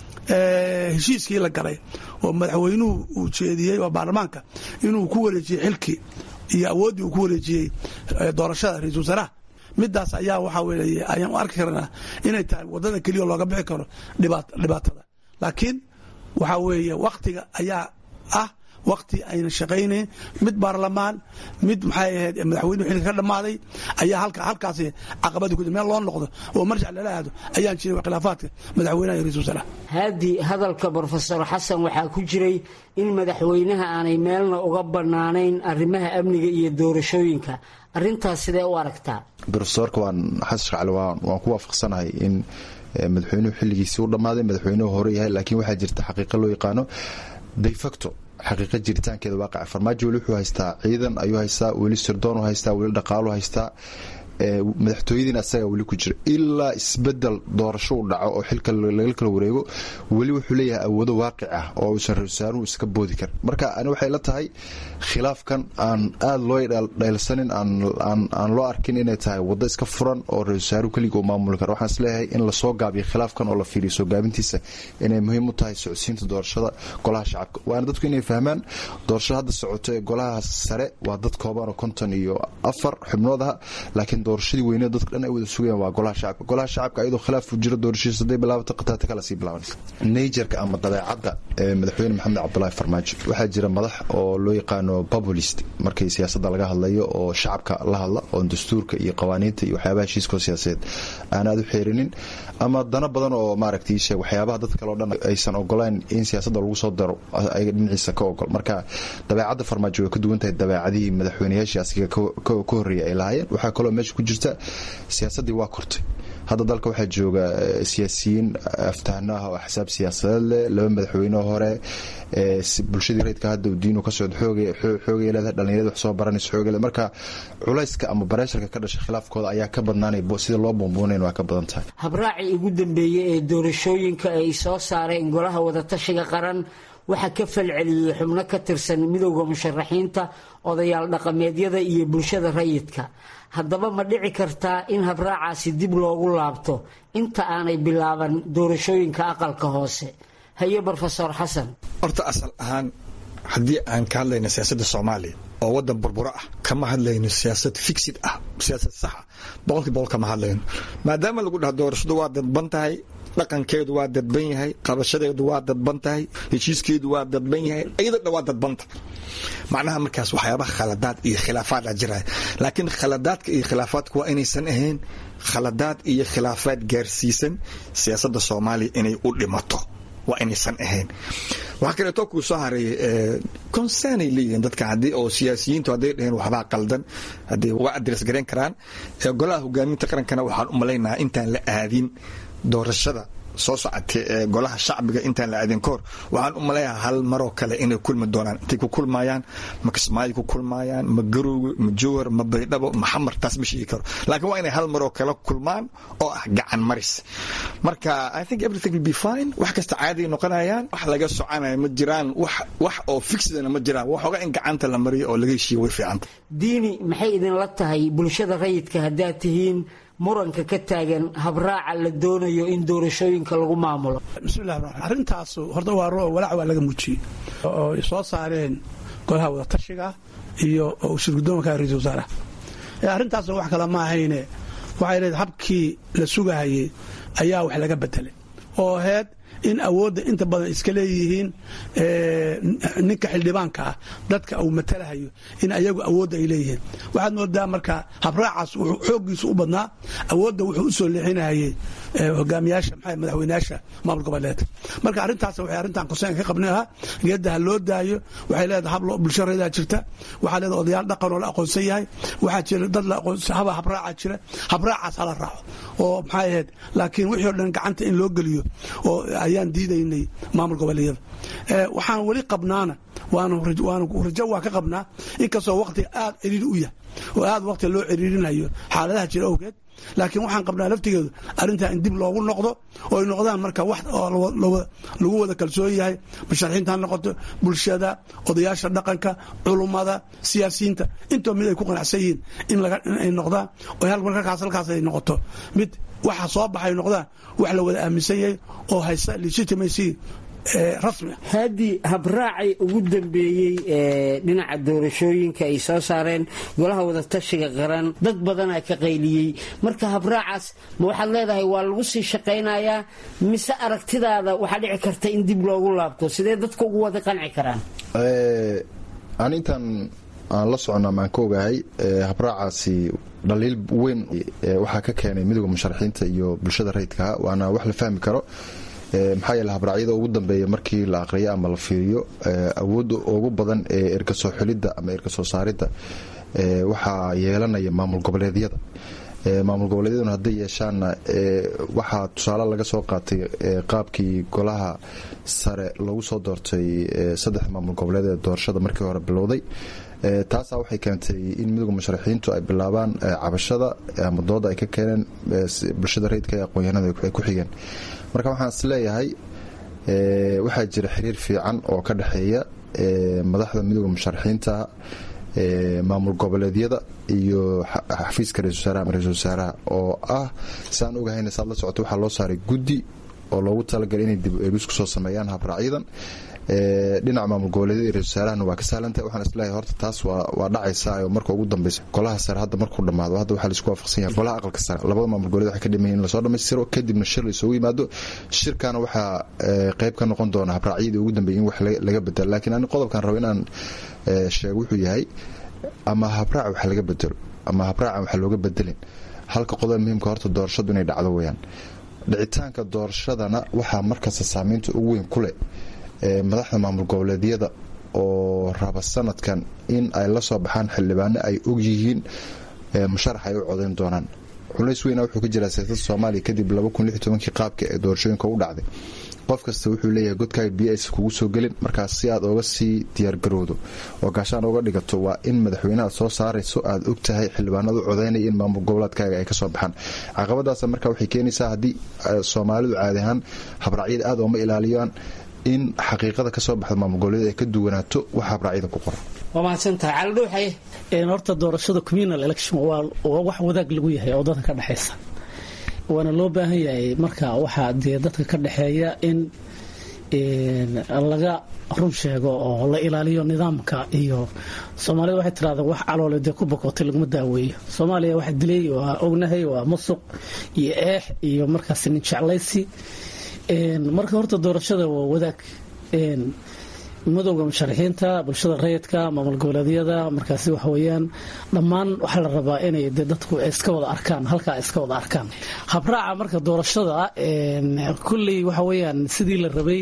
heshiiskii la galay oo madaxweynuhu uu jeediyey oo baarlamaanka inuu ku wareejiyey xilkii iyo awooddii uu ku wareejiyey doorashada ra-isul wasaaraha midaas ayaa waxaa weye ayaan u arki karnaa inay tahay waddada keliya looga bixi karo dhibaatada laakiin waxaa weeye wakhtiga ayaa ah wakti ayna shaqaynayn mid baarlamaan mid maxay ahayd madaxweynuhu xilka ka dhammaaday ayaa halkaasi caqabadi ku meel loo noqdo oo marjac lala aado ayaan jiray khilaafaadka madaxweynaha iyo ra-isul wasaaraha haddii hadalka brofesor xasan waxaa ku jiray in madaxweynaha aanay meelna uga bannaanayn arrimaha amniga iyo doorashooyinka arrintaas sidee u aragtaa brofesorka waan xasan shacali waan ku waafaqsanahay in madaxweynuhu xilligiisii u dhammaaday madaxweynuhu hore yahay laakiin waxaa jirta xaqiiqa loo yaqaano defacto xaqiiqa jiritaankeeda waaqaca farmaajo weli wuxuu haystaa ciidan ayuu haystaa weli sirdoon haystaa weli dhaqaalu haystaa madaxtooyadiina asaga weli ku jira ilaa isbedel doorasho u dhaco oo xilka laga kala wareego weli wuxuu leeyahay awoodo waaqic ah oo uusan ra-isul wasaaruhu iska boodi karin marka ani waxay la tahay khilaafkan aan aada loo dhaylsanin aan loo arkin inay tahay waddo iska furan oo ra-isul wasaaruhu keliga uu maamuli karo waxaan isleeyahay in lasoo gaabiyo khilaafkan oo la fiiriyo soo gaabintiisa inay muhiim u tahay socodsiinta doorashada golaha shacabka waana dadku inay fahmaan doorashada hadda socoto ee golaha sare waa dad kooban oo konton iyo afar xubnood ah laakiin doorashadii weyneed dadka dhan ay wada sugayaan waa golaha shacabka golaha shacabka iyadoo khilaaf u jiro doorashadiisa hadday bilaabata qataata kala sii bilaabanaysa najerka ama dabeecadda ee madaxweyne maxamed cabdulaahi farmaajo waxaa jira madax oo loo yaqaano populist markii siyaasadda laga hadlayo oo shacabka la hadla oo dastuurka iyo qawaaniinta iyo waxyaabaha heshiiskoo siyaasadeed aan aad u xeerinin ama dano badan oo maaragtay sheeg waxyaabaha dad kale oo dhan aysan ogolayn in siyaasadda lagu soo daro ay dhinaciisa ka ogol marka dabeecadda farmaajo way ka duwan tahay dabeecadihii madaxweynayaashii asiga ka horreeyay ay lahaayeen waxaa kaloo meesha ku jirta siyaasaddii waa kortay hadda dalka waxaa jooga siyaasiyiin aftahno ah oo axsaab siyaasadeed leh laba madaxweyne hore bulshadii rayidka hadda diinu ka socdo xoogay leedahay dhallinyarada wax soo baranaysa xoogay leedahay marka culayska ama bareesharka ka dhashay khilaafkooda ayaa ka badnaanay sida loo buunbuunayn waa ka badan tahay habraacii ugu dambeeyey ee doorashooyinka ay soo saareen golaha wadatashiga qaran waxaa ka falceliyey xubno ka tirsan midowda musharaxiinta odayaal dhaqameedyada iyo bulshada rayidka haddaba ma dhici kartaa in habraacaasi dib loogu laabto inta aanay bilaaban doorashooyinka aqalka hoose haye brofesor xasan horta asal ahaan haddii aan ka hadlayno siyaasadda soomaaliya oo waddan burburo ah kama hadlayno siyaasad fixid ah siyaasad saxa boqolkii boqol kama hadlayno maadaama lagu dhaha doorashadu waa dadban tahay dhaqankeedu waa dadban yahay qabashadeedu waa dadban tahay heshiiskeedu waa dadban yahay iyada dha waa dadbanta macnaha markaas waxyaabaha khaladaad iyo khilaafaada jiraya laakiin khaladaadka iyo khilaafaadka waa inaysan ahayn khaladaad iyo khilaafaad gaarsiisan siyaasadda soomaaliya inay u dhimato waa inaysan ahayn waxaa kaleeto kuu soo hareeyay concernay leeyihiin dadka haddii oo siyaasiyiintu hadday dhaheen waxbaa qaldan haddii waa adres garayn karaan golaha hogaaminta qarankana waxaan u malaynahaa intaan la aadin doorashada soo socotay ee golaha shacbiga intaan la aadin kahor waxaan u malayaa hal maroo kale inay kulmi doonaan intay ku kulmayaan ma kismaayo ku kulmayaan ma garowga ma jowhar ma baydhabo ma xamar taas ma sheegi karo laakiin waa inay hal maroo kale kulmaan oo ah gacan maris marka i think everything will be fine wax kasta caadiay noqonayaan wax laga soconaya ma jiraan wax wax oo fixidana ma jiraan waxooga in gacanta la mariyo oo laga heshiiyo way fiicanta diini maxay idinla tahay bulshada rayidka haddaad tihiin muranka ka taagan habraaca la doonayo in doorashooyinka lagu maamulo bismillahi ramaan arrintaas horta waa roo walaac waa laga muujiyey oo ay soo saareen golaha wadatashiga iyo shirgudoomanka ra-isul wasaaraha arrintaasna wax kale ma ahayne waxay leedahay habkii la sugahayey ayaa wax laga bedelay oo aheyd in awoodda inta badan iska leeyihiin ninka xildhibaanka ah dadka uu matalahayo in ayagu awoodda ay leeyihiin waxaad moodaa marka habraacaas wuxuu xooggiisu u badnaa awoodda wuxuu u soo leexinahayey hogaamiyaasha maxaa madaxweynayaasha maamul goboleedka marka arrintaas waxay arrintan konseenka ka qabnay ahaa geedda ha loo daayo waxay leedahay hab bulsho reedaa jirta waxaa leedahay odayaal dhaqan oo la aqoonsan yahay waxaa jira dad la aqoonsan haba habraaca jira habraacaas hala raaco oo maxay ahayd laakiin wixii o dhan gacanta in loo geliyo oo ayaan diidaynay maamul goboleedyada waxaan weli qabnaana waanu rajo waa ka qabnaa inkastoo waqtiga aad ciriiri u yahay oo aad waqti loo ciriirinayo xaaladaha jira awgeed laakiin waxaan qabnaa laftigeedu arrintaa in dib loogu noqdo oo ay noqdaan marka wax lagu wada kalsoon yahay musharaxiinta ha noqoto bulshada odayaasha dhaqanka culummada siyaasiyiinta intoo mid ay ku qanacsan yihiin inay noqdaan oo markaas halkaas ay noqoto mid waxa soo baxay noqdaan wax la wada aaminsan yahay oo haysta legitimacy haddii habraacay ugu dambeeyey ee dhinaca doorashooyinka ay soo saareen golaha wadatashiga qaran dad badanaa ka qayliyey marka habraacaas ma waxaad leedahay waa lagu sii shaqaynayaa mise aragtidaada waxaa dhici karta in dib loogu laabto sidee dadka ugu wada qanci karaan aan intaan aan la socona maan ka ogahay habraacaasi dhaliil weyn waxaa ka keenay midooda musharaxiinta iyo bulshada rayidkaha waana wax la fahmi karo maxaa yeele habraacyada ugu dambeeya markii la aqriyo ama la fiiriyo awoodda ugu badan ee erkasoo xulidda ama erkasoo saaridda waxaa yeelanaya maamul goboleedyada maamul goboleedyaduna hadday yeeshaanna waxaa tusaale laga soo qaatay qaabkii golaha sare lagu soo doortay saddex maamul goboleed ee doorashada markii hore bilowday taasaa waxay keentay in midooda musharaxiintu ay bilaabaan cabashada ama dooda ay ka keeneen bulshada rayidka ee aqoon-yahanada ay ku xigeen marka waxaan is leeyahay waxaa jira xiriir fiican oo ka dhexeeya madaxda midooda musharaxiinta maamul goboleedyada iyo xafiiska ra-isul wasaaraha ama ra-isul wasaaraha oo ah saan ogahayna saad la socoto waxaa loo saaray guddi oo loogu talagalay inay dib eegis ku soo sameeyaan habraacyadan dhinaca maamul goboleedyada iyo ra-isul wasaarahana waa ka sahlantahay waxaan isleeyahay horta taas waa dhacaysaa oo marka ugu dambeysa golaha sare hadda markuu dhammaado hadda waxaa laisku waafaqsan yahay golaha aqalka sare labada maamul goboleed waxay ka dhimayiin in lasoo dhammaystiro kadibna shir la isugu yimaado shirkana waxaa qayb ka noqon doona habraacyadii ugu dambeeyay in wax laga bedelo laakiin ani qodobkan rabo inaan sheego wuxuu yahay ama habraaca wax laga bedelo ama habraaca wax looga bedelin halka qodob muhiimka horta doorashadu inay dhacdo weyaan dhicitaanka doorashadana waxaa markasta saameynta ugu weyn ku leh madaxda maamul goboleedyada oo raba sanadkan in ay la soo baxaan xildhibaano ay og yihiin musharax ay u codayn doonaan culays weyna wuxuu ka jiraa siyaasadda soomaaliya kadib kii qaabka ee doorashooyinka u dhacday qof kasta wuxuu leeyahay godkaaga biyo aysan kugu soo gelin markaas si aad ooga sii diyaargarowdo oo gaashaan ooga dhigato waa in madaxweyneha soo saarayso aad og tahay xildhibaanadu codaynaya in maamul goboleedkaaga ay kasoo baxaan caqabadaas marka waxay keenaysaa haddii soomaalidu caadi ahaan habraacyada aad ooma ilaaliyaan in xaqiiqada kasoo baxda maamul goboleed ay ka duwanaato wax habraacyada ku qoran waa mahadsantahay caldhuuxaye horta doorashada communal election waa wax wadaag lagu yahay oo dadka ka dhexaysa waana loo baahan yahay marka waxaa dee dadka ka dhexeeya in laga run sheego oo la ilaaliyo nidaamka iyo soomaalida waxay tiraada wax caloole dee ku bokootay laguma daaweeyo soomaaliya waxa dilay waa ognahay waa musuq iyo eex iyo markaas nin jeclaysi marka horta doorashada waa wadaag madowga musharaxiinta bulshada rayidka maamul goboleedyada markaasi waxa weyaan dhammaan waxaa la rabaa inay de dadku iska wada arkaan halkaa iska wada arkaan habraaca marka doorashada kulley waxa weyaan sidii la rabay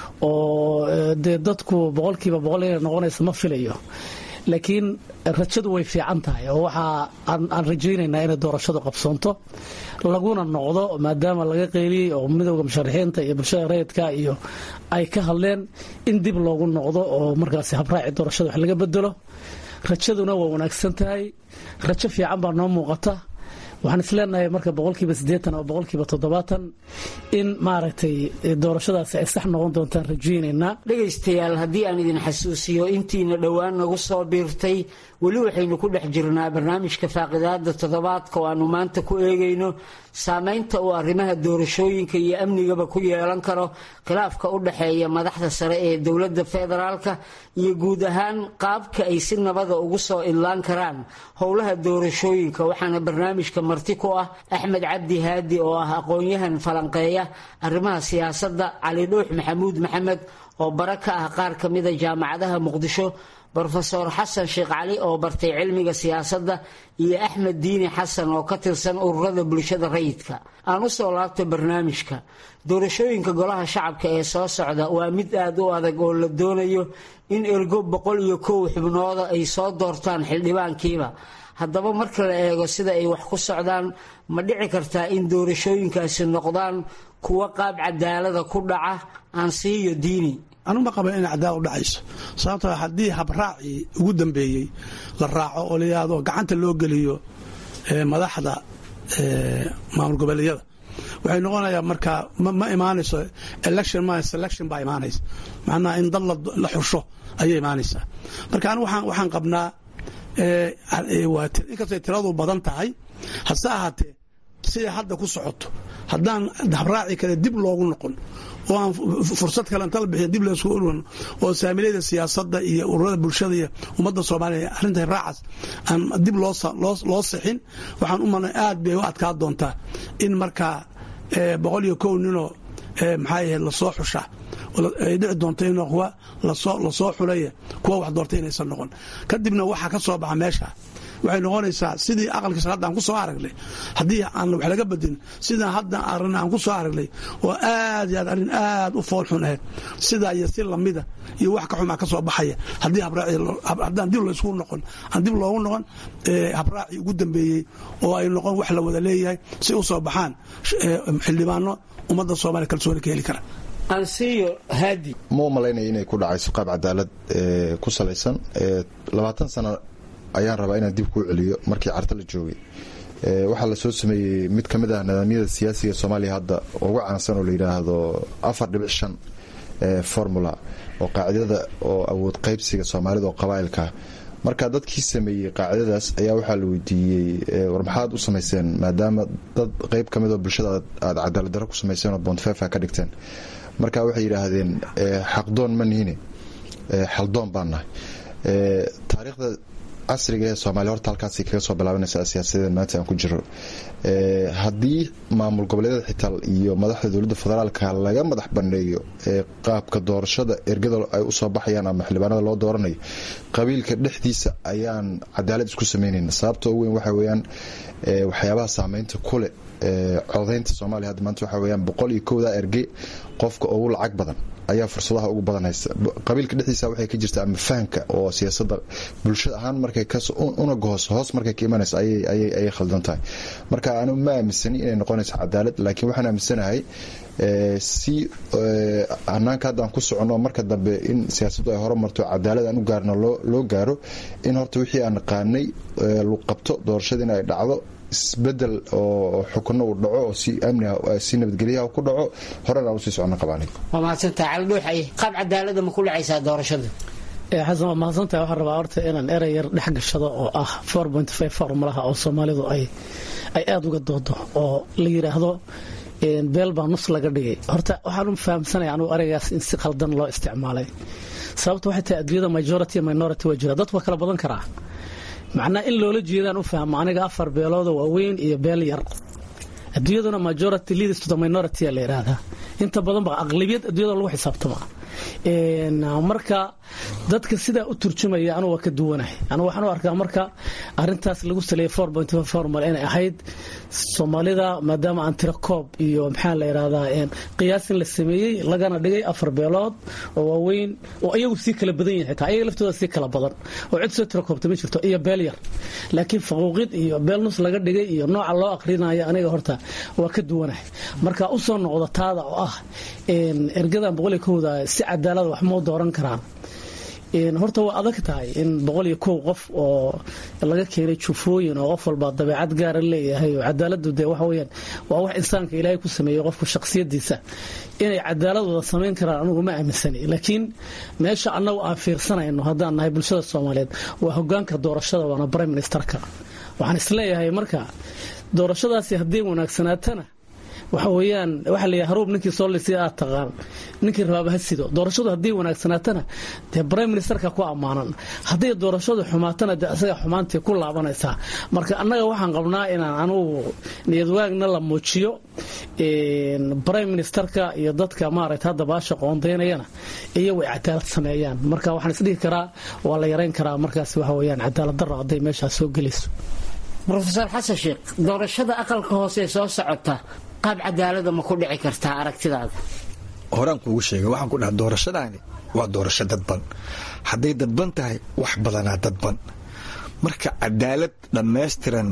oo dee dadku boqolkiiba boqol inay noqonaysa ma filayo laakiin rajadu way fiican tahay oo waxaa aan rajaynaynaa inay doorashadu qabsoonto laguna noqdo maadaama laga qeyliyey oo midowda musharaxiinta iyo bulshada rayidka iyo ay ka hadleen in dib loogu noqdo oo markaasi habraaci doorashada wax laga bedelo rajaduna waa wanaagsan tahay rajo fiican baa noo muuqata waxaan isleenahay marka boqolkiiba siddeetan oo boqolkiiba toddobaatan in maaragtay doorashadaasi ay sax noqon doontaan rajaynaynaa dhegaystayaal haddii aan idin xasuusiyo intiina dhowaan nagu soo biirtay weli waxaynu ku dhex jirnaa barnaamijka faaqidaada toddobaadka oo aanu maanta ku eegayno saameynta uu arrimaha doorashooyinka iyo amnigaba ku yeelan karo khilaafka u dhexeeya madaxda sare ee dowladda federaalka iyo guud ahaan qaabka ay si nabada ugu soo idlaan karaan howlaha doorashooyinka waxaana barnaamijka marti ku ah axmed cabdi haadi oo ah aqoon-yahan falanqeeya arrimaha siyaasadda cali dhuux maxamuud maxamed oo bara ka ah qaar ka mida jaamacadaha muqdisho brofeor xasan sheekh cali oo bartay cilmiga siyaasadda iyo axmed diini xasan oo ka tirsan ururada bulshada rayidka aan u soo laabta barnaamijka doorashooyinka golaha shacabka ee soo socda waa mid aad u adag oo la doonayo in ergo boqol iyo kow xubnooda ay soo doortaan xildhibaankiiba haddaba marka la eego sida ay wax ku socdaan ma dhici kartaa in doorashooyinkaasi noqdaan kuwo qaab cadaalada ku dhaca aan siiyo diini anuma qaba inay cadaalad u dhacayso sababtoo haddii habraacii ugu dambeeyey la raaco oo layihahdo gacanta loo geliyo madaxda maamul goboleedyada waxay noqonayaa markaa ma imaanayso election ma selection baa imaanaysa macnaha in dad la xusho ayay imaanaysaa marka anigu waxaan qabnaa inkastay tiradu badan tahay hase ahaatee siday hadda ku socoto haddaan habraaci kale dib loogu noqon oo aan fursad kale inta la bixiya dib laysku urwan oo saamilayda siyaasadda iyo ururada bulshada iyo ummadda soomaaliya arrinta raacaas aan dib loo sixin waxaan u malnay aad bay u adkaa doontaa in markaa boqol iyo kow ninoo maxaa yahay lasoo xusha ay dhici doonto in kuwa lasoo xulaya kuwa wax doortay inaysan noqon kadibna waxaa ka soo baxa meesha waxay noqonaysaa sidii aqalkiisa hadda aan ku soo aragnay haddii aan wax laga badin sidaan hadda aragna aan ku soo aragnay oo aad iyo aad arrin aad u foolxun ahayd sidaa iyo si lamida iyo wax ka xumaa ka soo baxaya haddii haddaan dib laysku noqon aan dib loogu noqon habraacii ugu dambeeyey oo ay noqon wax la wada leeyahay si u soo baxaan xildhibaano ummadda soomaaliya kalsooni ka heli kara ansiyo haadi ma u malaynaya inay ku dhacayso qaab cadaalad ku salaysan labaatan sano ayaan rabaa inaan dib kuu celiyo markii carta la joogay waxaa lasoo sameeyey mid ka mid ah nidaamyada siyaasiga soomaaliya hadda ugu caansan oo la yidhaahdo afar dhibic shan formula oo qaacidada oo awood qaybsiga soomaalida oo qabaa'ilkaa marka dadkii sameeyey qaacidadaas ayaa waxaa la weydiiyey war maxaad u samayseen maadaama dad qeyb ka mid oo bulshada aad cadaaladdarro ku samayseen oo bontfefa ka dhigteen marka waxay yidhaahdeen xaqdoon ma nihine xaldoon baan nahay taariikhda casriga ee soomaaliya horta halkaasay kaga soo bilaabanaysaa siyaasadeen maanta aan ku jiro haddii maamul goboleedyada xitaa iyo madaxda dowladda federaalka laga madax banneeyo qaabka doorashada ergada ay usoo baxayaan ama xildhibaanada loo dooranayo qabiilka dhexdiisa ayaan cadaalad isku samaynayna sababta ugu weyn waxa weyaan waxyaabaha saameynta kuleh codaynta soomaaliya hadda maanta waxa weyaan boqol iyo kowda erge qofka ugu lacag badan ayaa fursadaha ugu badan haysta qabiilka dhexdiisa waxay ka jirta ama fahamka oo siyaasadda bulshada ahaan markay unaga hoos hoos markay ka imanayso ayay khaldan tahay marka anigu ma aaminsani inay noqonayso cadaalad laakiin waxaan aaminsanahay si hanaanka haddaan ku soconno marka dambe in siyaasaddu ay horumarto cadaalad aan u gaarno loo gaaro in horta wixii aan naqaanay lagu qabto doorashada in ay dhacdo isbedel oo xukunno uu dhaco oo si amniga si nabadgelyaha ku dhaco horena aan usii socono qabaanay waa mahadsantaha cali dhuuxaye qaab cadaalada ma ku dhacaysaa doorashada xasan waa mahadsantaha waxaan rabaa horta inaan erey yar dhex gashado oo ah formulaha oo soomaalidu ay aada uga doodo oo la yidhaahdo beel baa nus laga dhigay horta waxaan u fahamsanaya anugu ereygaas in si khaldan loo isticmaalay sababta waxay tahay adduunyada majority minority waa jira dad waa kala badan karaa macnaa in loola jeedaan u fahmo aniga afar beelooda waaweyn iyo beel yar adduunyaduna majority leaders to the minority la yidhaahdaa inta badan ba aqlabiyad adduunyada lagu xisaabtama marka dadka sidaa u turjumaya anugu waa ka duwanahay anugu waxaan u arkaa marka arintaas lagu saleeyay formal inay ahayd soomaalida maadaama aan tiro koob iyo maxaa la yidhahdaa qiyaasin la sameeyey lagana dhigay afar beelood oo waaweyn oo iyagu sii kala badan yahay taa ayaga laftooda sii kala badan oo cid soo tiro koobta ma jirto iyo beel yar laakiin faquuqid iyo beel nus laga dhigay iyo nooca loo aqrinayo aniga horta waa ka duwanahay marka u soo noqda taada oo ah ergadan boqoliyo kowda si cadaalada wax moo dooran karaan horta waa adag tahay in boqol iyo kow qof oo laga keenay jufooyin oo qof walba dabeecad gaara leeyahay oo cadaaladu dee waxa weyaan waa wax insaanka ilaahay ku sameeyey qofku shakhsiyadiisa inay cadaaladooda samayn karaan anugu ma aaminsani laakiin meesha annagu aan fiirsanayno haddaan nahay bulshada soomaaliyeed waa hogaanka doorashada waana prime ministerka waxaan isleeyahay marka doorashadaasi haddii wanaagsanaatana waxa weyaan waxaa layihi haruub ninkii soo lisi aad taqaan ninkii rabaaba ha sido doorashadu haddii wanaagsanaatana dee prime ministerka ku ammaanan haddii doorashadu xumaatana dee asaga xumaantii ku laabanaysaa marka annaga waxaan qabnaa inaan anugu niyadwaagna la muujiyo prime ministerka iyo dadka maaragta hadda baasha qoondaynayana iyagu ay cadaalad sameeyaan marka waxaan isdhihi karaa waa la yarayn karaa markaas waxa weyaan cadaalad daro hadday meeshaas soo gelayso rofeor xasan sheekh doorashada aqalka hoose ee soo socota qaab cadaalada ma ku dhici kartaa aragtidaada horaan kuugu sheegay waxaan ku dhaha doorashadaani waa doorasho dadban hadday dadban tahay wax badanaa dadban marka cadaalad dhammaystiran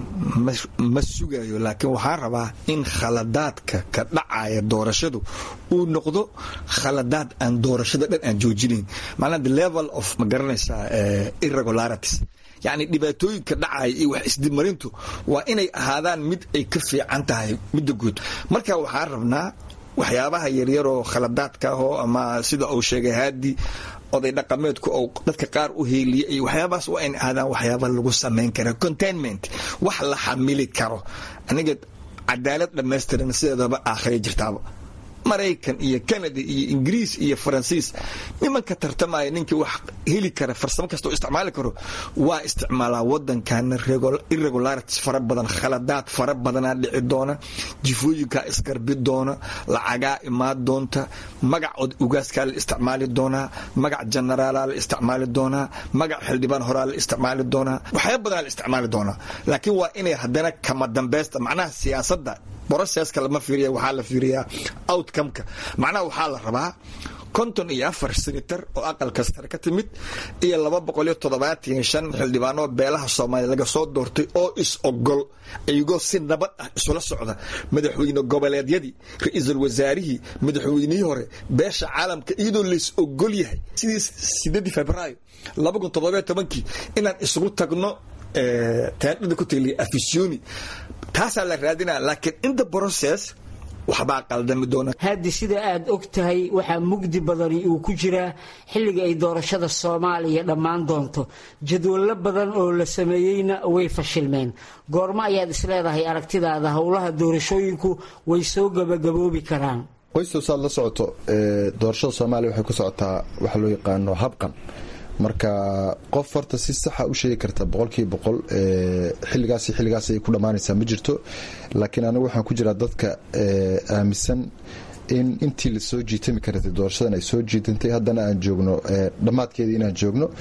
ma sugayo laakiin waxaan rabaa in khaladaadka ka dhacaya doorashadu uu noqdo khaladaad aan doorashada dhan aan joojinayn macnaa the level of ma garanaysaa irregularities yacni dhibaatooyinka dhacaya iyo wax isdimarintu waa inay ahaadaan mid ay ka fiican tahay midda guud marka waxaan rabnaa waxyaabaha yaryaroo khaladaadka ahoo ama sida uu sheegay haadi oday dhaqameedku ou dadka qaar u heeliya iyo waxyaabahaas waa inay ahaadaan waxyaaba lagu samayn kara containment wax la xamili karo aniga cadaalad dhammaystiran sideedaba aakhira jirtaaba maraykan iyo canada iyo ingiriis iyo faransiis nimanka tartamaya ninkii wax heli kara farsamo kasta oo isticmaali karo waa isticmaalaa wadankana irregularities fara badan khaladaad fara badanaa dhici doona jifooyinkaa isgarbi doona lacagaa imaan doonta magac ugaaskaa la isticmaali doonaa magac generaalaa la isticmaali doonaa magac xildhibaan horaa la isticmaali doonaa waxyaaba badanaa la isticmaali doonaa laakiin waa inay haddana kama dambaysta macnaha siyaasadda broceska lama fiiriya waxaa la fiiriyaa outcomeka macnaha waxaa la rabaa konton iyo afar senator oo aqalka sare ka timid iyo laba boqol iyo toddobaatan shan xildhibaanoo beelaha soomaaliya laga soo doortay oo is ogol iyagoo si nabad ah isula socda madaxweyne goboleedyadii ra-iisul wasaarihii madaxweynihii hore beesha caalamka iyadoo lays ogol yahay sidii sideedii februaayo laba kun toddobiyo tobankii inaan isugu tagno taandhada ku taliya afisyooni taasaa la raadinaa laakiin in the process waxbaa qaldami doona haadi sida aad og tahay waxaa mugdi badani uu ku jiraa xilliga ay doorashada soomaaliya dhammaan doonto jadwallo badan oo la sameeyeyna way fashilmeen goormo ayaad isleedahay aragtidaada howlaha doorashooyinku way soo gabagaboobi karaan qoystow saad la socoto doorashada soomaaliya waxay ku socotaa waxa loo yaqaano habqan marka qof horta si saxa u sheegi karta boqolkiiba boqol xilligaas xilligaas ay ku dhammaanaysaa ma jirto laakiin anigu waxaan ku jiraa dadka aaminsan in intii lasoo jiitami kartay doorashadan ay soo jiitantay haddana aan joogno dhammaadkeeda inaan joogno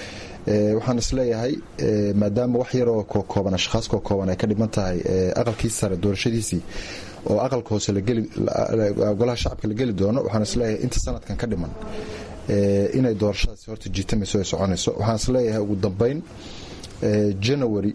waxaan isleeyahay maadaama wax yaroo kokooban ashkhaas kokooban ay ka dhiman tahay aqalkii sare doorashadiisii oo aqalka hoose golaha shacabka la geli doono waxaan isleeyahay inta sanadkan ka dhiman inay doorashadaasi horta jiitamayso ay soconayso waxaan isleeyahay ugu dambeyn janawari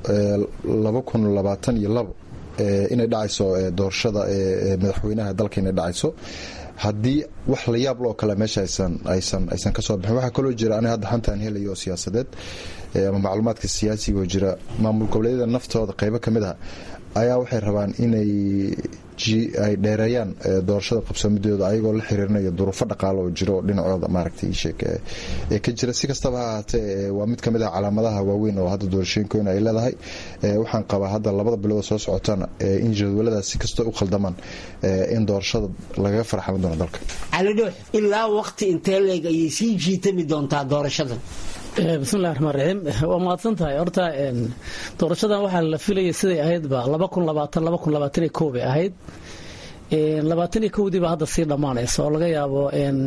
inay dhacayso doorashada madaxweynaha dalka inay dhacayso haddii wax la yaab loo kale meesha aysan kasoo bixin waxaa kaloo jira aniga hadda xantaan helayo oo siyaasadeed ama macluumaadka siyaasiga oo jira maamul goboleedyada naftooda qaybo ka mid ah ayaa waxay rabaan inay ay dheereeyaan doorashada qabsoomideeda ayagoo la xiriirinayo duruufo dhaqaalo oo jiro oo dhinacooda maaragtay ee ka jira si kastaba ha ahaatee waa mid ka mid ah calaamadaha waaweyn oo hadda doorashooyinkoona ay leedahay waxaan qabaa hadda labada bilood soo socotana in jadwaladaas si kastoo u khaldamaan in doorashada lagaga farxalan doono dalka cali dhuux ilaa waqti intee leeg ayay sii jiitami doontaa doorashadan bismillahi raxmaan raxiim waa mahadsan tahay horta doorashadan waxaa la filayay siday ahaydba bay ahayd labaatan iyo kowdii baa hadda sii dhammaanaysa oo laga yaabo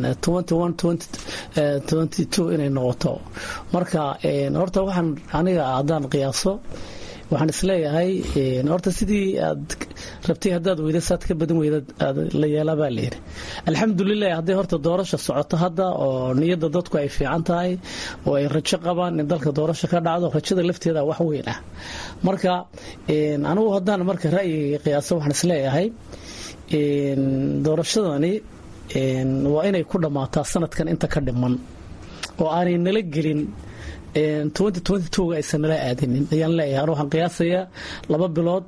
inay noqoto marka horta waxaan aniga haddaan qiyaaso waxaan isleeyahay horta sidii aad rabtay haddaad weyda saad ka badan weyda la yeelaa baa layidhi alxamdulilah hadday horta doorasha socoto hadda oo niyadda dadku ay fiican tahay oo ay rajo qabaan in dalka doorasha ka dhacdo rajada lafteeda wax weyn ah marka anigu haddaan marka ra'yiga qiyaaso waxaan isleeyahay doorashadani waa inay ku dhammaataa sanadkan inta ka dhiman oo aanay nala gelin ga aysan nala aadinin ayaan leeyahay anu waxaan qiyaasayaa laba bilood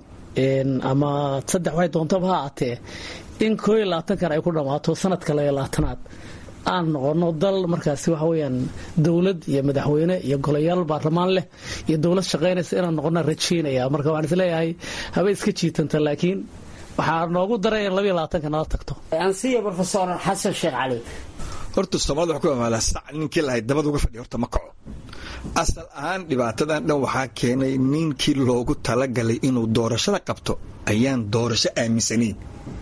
ama saddex waxay doontaba ha aatee in koo iyo labaatankan ay ku dhammaato sanadka labayo labaatanaad aan noqono dal markaasi waxa weyaan dowlad iyo madaxweyne iyo golayaal baarlamaan leh iyo dowlad shaqaynaysa inaan noqona rajaynaya marka waxaan isleeyahay haba iska jiitanta laakiin waxaa noogu daray in labayo labaatanka nala tagto ansiya rofesor xasan sheekh cali horta soomaalida wax ku amaalaa sac ninkii lahayd dabad uga fadhiya horta ma kaco asal ahaan dhibaatadan dhan waxaa keenay ninkii loogu talagalay inuu doorashada qabto ayaan doorasho aaminsanayn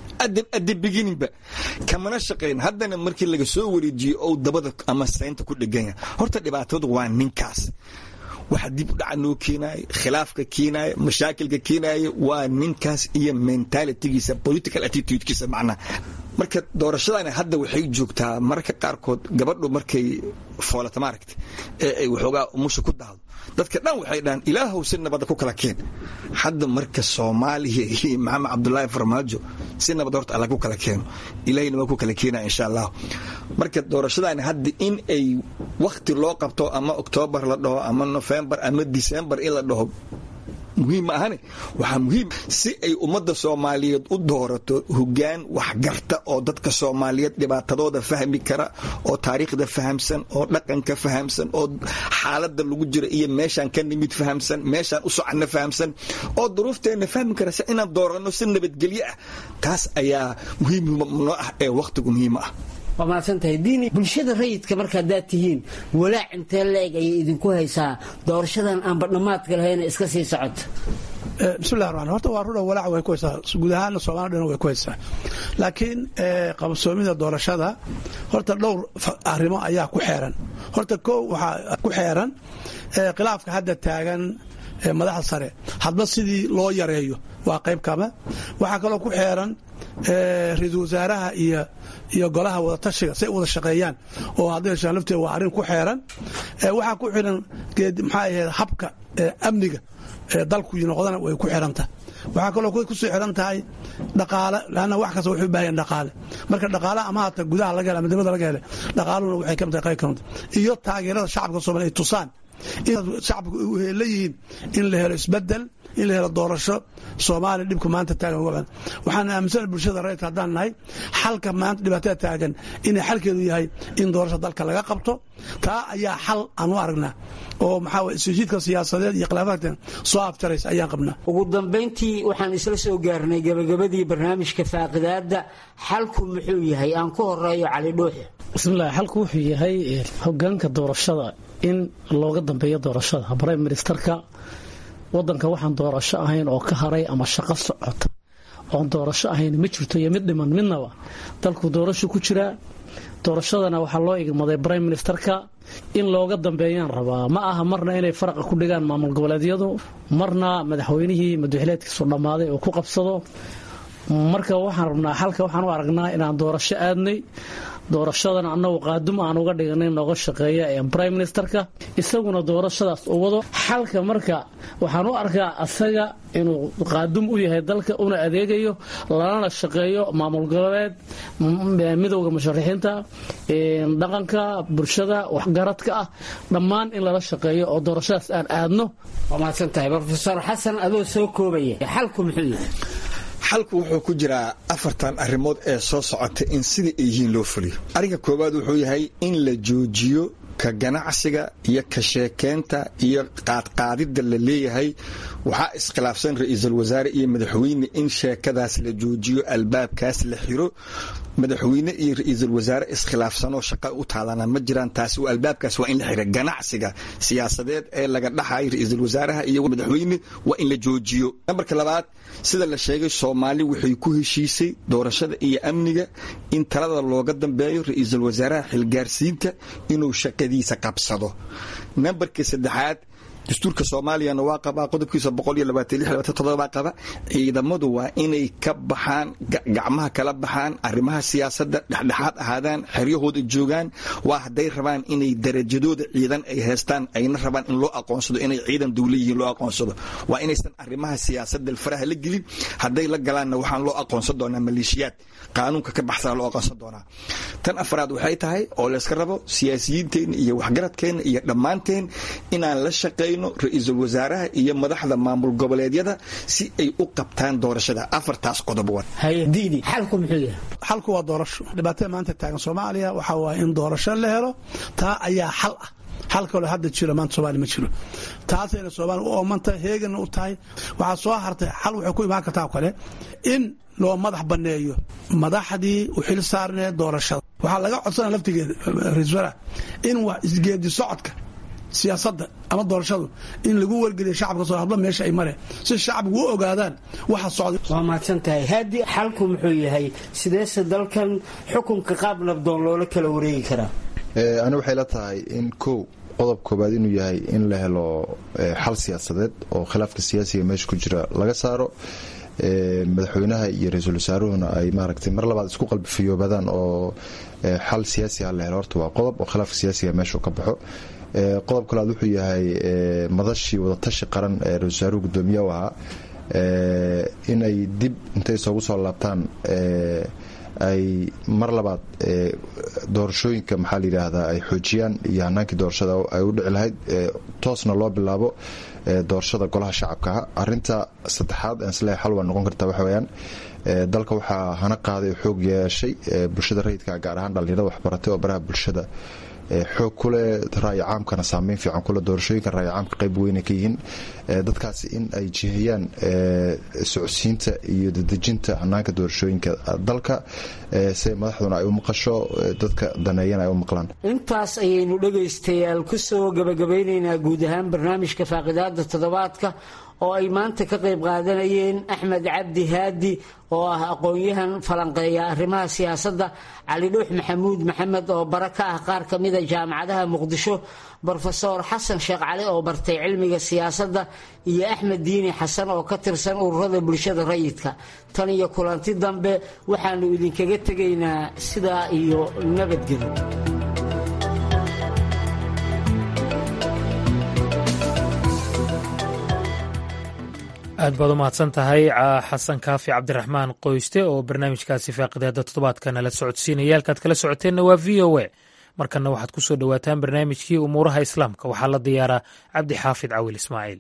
adda begininba kamana shaqayn haddana markii laga soo wareejiyo ou dabada ama saynta ku dheganya horta dhibaatadu waa ninkaas waxa dib u dhaca noo keenaaya khilaafka keenaaya mashaakilka keenaaya waa ninkaas iyo mentalitigiisa political attitudekiisa macnaha marka doorashadani hadda waxay joogtaa mararka qaarkood gabadhu markay foolata maaragta ee ay waxoogaa umusha ku dahdo dadka dhan waxay dhahaan ilaahow si nabadda ku kala keen hadda marka soomaaliya iyo maxamed cabdulaahi farmaajo si nabad horta alla ku kala keeno ilahayna waa ku kala keenaya insha allah marka doorashadani hadda in ay wakti loo qabto ama oktoobar la dhaho ama nofembar ama disembar in la dhaho muhiim ma ahane waxaa muhiim si ay ummadda soomaaliyeed u doorato hogaan waxgarta oo dadka soomaaliyeed dhibaatadooda fahmi kara oo taariikhda fahamsan oo dhaqanka fahamsan oo xaaladda lagu jira iyo meeshaan ka nimid fahamsan meeshaan u soconno fahamsan oo duruufteenna fahmi kara si inaan dooranno si nabadgelyo ah taas ayaa muhiim noo ah ee wakhtigu muhiim ah waa mahadsantahay diini bulshada rayidka marka haddaad tihiin walaac intee la-eg ayay idinku haysaa doorashadan aanba dhammaadka lahayna iska sii socota bismillahi raxmaan horta waa rudha walaac way ku haysaa guud ahaanna soomaalida dhan way ku haysaa laakiin qabsoomida doorashada horta dhowr arrimo ayaa ku xeeran horta koo waxaa ku xeeran khilaafka hadda taagan madaxda sare hadba sidii loo yareeyo waa qayb kama waxaa kaloo ku xeeran ra-iisul wasaaraha iyo iyo golaha wadatashiga say wada shaqeeyaan oo hadday lafteeda waa arrin ku xeeran waxaa ku xiran maxaa ahayd habka amniga dalku noqdana way ku xirantah waxaa kaloo kusoo xiran tahay dhaqaale lanna wax kasta waxay u baahan dhaqaale marka dhaqaale ama hata gudaha laga hela ama dibadda laga hele dhaqaaluna waxay kamid tahay qayb kamid iyo taageerada shacabka soomaliya ay tusaan in shacabku la yihiin in la helo isbedel in la helo doorasho soomaaliya dhibka maanta taagan waxaan aaminsana bulshada rayidka haddaan nahay xalka maanta dhibaatada taagan inay xalkeedu yahay in doorasho dalka laga qabto taa ayaa xal aan u aragnaa oo maxaa isjiidka siyaasadeed iyo khilaafaadka soo afjaraysa ayaan qabnaa ugu dambayntii waxaan isla soo gaarnay gabagabadii barnaamijka faaqidaada xalku muxuu yahay aan ku horeeyo cali dhuuxi bismillahi xalku wuxuu yahay hogaanka doorashada in looga dambeeyo doorashada brime ministerka wadanka waxaan doorasho ahayn oo ka haray ama shaqo socota oon doorasho ahayn ma jirto iyo mid dhiman midnaba dalku doorasho ku jiraa doorashadana waxaa loo igmaday brime ministerka in looga dambeeyaan rabaa ma aha marna inay faraqa ku dhigaan maamul goboleedyadu marna madaxweynihii madaxileedkiisu dhammaaday oo ku qabsado marka waxaan rabnaa xalka waxaan u aragnaa inaan doorasho aadnay doorashadan annagu qaadum aan uga dhignay nooga shaqeeya brime ministerka isaguna doorashadaas u wado xalka marka waxaan u arkaa asaga inuu qaadum u yahay dalka una adeegayo lalana shaqeeyo maamul goboleed midowda musharaxiinta dhaqanka bulshada waxgaradka ah dhammaan in lala shaqeeyo oo doorashadaas aan aadno waa mahadsantahay rofeor xasan adoo soo koobaya xalku muxuu yahay xalku wuxuu ku jiraa afartan arrimood ee soo socota in sidai ay yihiin loo fuliyo arrinka koowaad wuxuu yahay in la joojiyo ka ganacsiga iyo ka sheekeynta iyo qaadqaadidda la leeyahay waxaa iskhilaafsan ra-iisul wasaare iyo madaxweyne in sheekadaas la joojiyo albaabkaas la xiro madaxweyne iyo ra-iisul wasaare iskhilaafsanoo shaqa u taalana ma jiraan taasi albaabkaas waa in la xira ganacsiga siyaasadeed ee laga dhaxayo ra-iisul wasaaraha iyo madaxweyne waa in la joojiyo nambarka labaad sida la sheegay soomaali waxay ku heshiisay doorashada iyo amniga in talada looga dambeeyo ra-iisul wasaaraha xilgaarsiinta inuu shaqadiisa qabsado nambarka saddexaad dastuurka soomaaliyana waa qabaa qodobkiisa baa qaba ciidamadu waa inay ka baxaan gacmaha kala baxaan arrimaha siyaasadda dhexdhexaad ahaadaan xeryahooda joogaan waa hadday rabaan inay darajadooda ciidan ay haystaan ayna rabaan in loo aqoonsado inay ciidan dowla yihiin loo aqoonsado waa inaysan arrimaha siyaasadda faraha la gelin hadday la galaanna waxaan loo aqoonsan doonaa maleeshiyaad qaanuunka ka baxsana loo aqoonsan doonaa tan afraad waxay tahay oo layska rabo siyaasiyiinteenna iyo waxgaradkeenna iyo dhammaanteen inaan la shaqayno ra-iisul wasaaraha iyo madaxda maamul goboleedyada si ay u qabtaan doorashada afartaas qodob xalku muxuu yahay xalku waa doorasho dhibaatada maanta taagan soomaaliya waxaa waaye in doorasho la helo taa ayaa xal ah xal kaloo hadda jiro maanta soomaaliya ma jiro taasayna soomaaliya u oomantahay heegana u tahay waxaa soo hartay xal waxay ku imaan kartaa kale in loo madax banneeyo madaxdii u xil saarneed doorashada waxaa laga codsanaya laftigeeda ra-isul wasaaraha in wax isgeedi socodka siyaasadda ama doorashadu in lagu wargeliyo shacabka soo hadba meesha ay mareen si shacabku u ogaadaan waxa socda waa mahadsan tahay haadi xalku muxuu yahay sideese dalkan xukunka qaab nabdoon loola kala wareegi karaa ani waxay la tahay in kow qodob koobaad inuu yahay in la helo xal siyaasadeed oo khilaafka siyaasiga meesha ku jira laga saaro madaxweynaha iyo ra-iisul wasaaruhuna ay maaragtay mar labaad isku qalbifiyoobadaan oo xal siyaasi ah la helo horta waa qodob oo khilaafka siyaasiga meesha ka baxo qodob kalaad wuxuu yahay madashii wadatashi qaran ee ra-isul wasaaruhu gudoomiye u ahaa inay dib intay isoogu soo laabtaan ay mar labaad doorashooyinka maxaa la yidhaahdaa ay xoojiyaan iyo hanaankii doorashada ay u dhici lahayd toosna loo bilaabo doorashada golaha shacabkaha arinta saddexaad ansle xal waa noqon karta waxa weyaan dalka waxaa hana qaaday oo xoog yeeshay bulshada rayidka gaar ahaan dhallinyarada waxbaratay oo baraha bulshada xoog kuleh ra'yi caamkana saameyn fiican kule doorashooyinka ra'yi caamka qayb weyna ka yihiin dadkaasi in ay jihiyaan socodsiinta iyo dadejinta hanaanka doorashooyinka dalka si madaxduna ay u maqasho dadka daneeyana ay u maqlaan intaas ayaynu dhegaystayaal ku soo gabagabaynaynaa guud ahaan barnaamijka faaqidaada toddobaadka oo ay maanta ka qayb qaadanayeen axmed cabdi haadi oo ah aqoon-yahan falanqeeya arrimaha siyaasadda cali dhuux maxamuud maxamed oo bara ka ah qaar ka mida jaamacadaha muqdisho brofeor xasan sheekh cali oo bartay cilmiga siyaasadda iyo axmed diini xasan oo ka tirsan ururada bulshada rayidka tan iyo kulanti dambe waxaanu idinkaga tegaynaa sidaa iyo nabadgelyo aad baad u mahadsan tahay xasan kaafi cabdiraxmaan qoyste oo barnaamijkaasi faaqidaada toddobaadka nala socodsiinaya halkaad kala socoteenna waa v o a markanna waxaad ku soo dhowaataan barnaamijkii umuuraha islaamka waxaa la diyaaraa cabdi xaafid cawil ismaaciil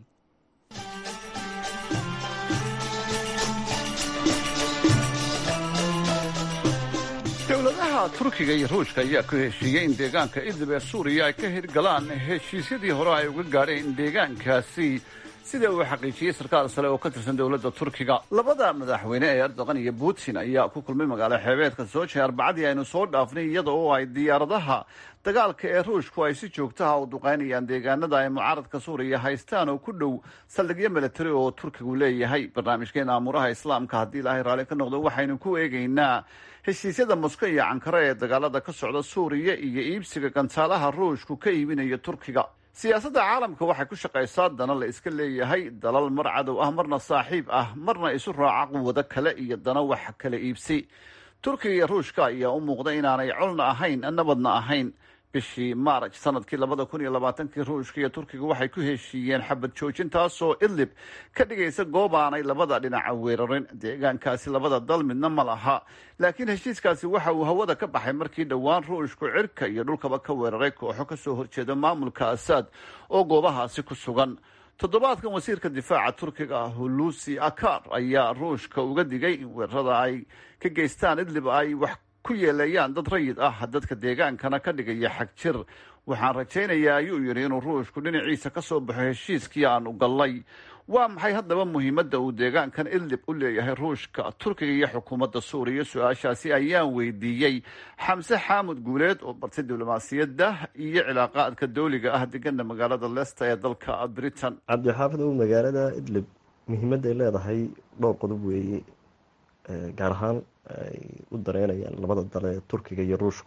dowladaha turkiga iyo ruushka ayaa ku heshiiyey in deegaanka idlib ee suuriya ay ka hirgalaan heshiisyadii hore ay uga gaadheen deegaankaasi sida uu xaqiijiyey sarkaal sare oo ka tirsan dowladda turkiga labada madaxweyne ee erdogan iyo putin ayaa ku kulmay magaalo xeebeedka soji arbacadii aynu soo dhaafnay iyada oo ay diyaaradaha dagaalka ee ruushku ay si joogtaha u duqaynayaan deegaanada ay mucaaradka suuriya haystaan oo ku dhow saldhigyo milatari oo turkigu leeyahay barnaamijkeena amuuraha islaamka haddii ilaahay raalli ka noqdo waxaynu ku eegaynaa heshiisyada mosko iyo cankare ee dagaalada ka socda suuriya iyo iibsiga gantaalaha ruushku ka iibinayo turkiga siyaasadda caalamka waxay ku shaqaysaa dana la iska leeyahay dalal mar cadow ah marna saaxiib ah marna isu raaca quwado kale iyo dana wax kala iibsi turkiga iyo ruushka ayaa u muuqda inaanay colna ahayn nabadna ahayn bishii maaraj sanadkii labada kun iyo labaatankii ruushka iyo turkiga waxay ku heshiiyeen xabad joojin taasoo idlib ka dhigaysa goob aanay labada dhinaca weerarin deegaankaasi labada dal midna ma laha laakiin heshiiskaasi waxa uu hawada ka baxay markii dhowaan ruushku cirka iyo dhulkaba ka weeraray kooxo kasoo horjeeda maamulka asaad oo goobahaasi ku sugan toddobaadkan wasiirka difaaca turkiga hulusi akar ayaa ruushka uga digay in weerarada ay ka geystaan idlib ay wax ku yeelayaan dad rayid ah dadka deegaankana ka dhigaya xag jir waxaan rajaynayaa ayuu yidhi inuu ruushku dhinaciisa ka soo baxo heshiiskii aanu gallay waa maxay haddaba muhiimadda uu deegaankan idlib u leeyahay ruushka turkiga iyo xukuumadda suuriya su-aashaasi ayaan weydiiyey xamse xaamud guuleed oo bartay diblomaasiyadda iyo cilaaqaadka dowliga ah degana magaalada leicester ee dalka britain cabdixaafid ow magaalada idlib muhiimadda ay leedahay dhowr qodob weeye gaar ahaan ay u dareynayaan labada dal ee turkiga iyo ruushku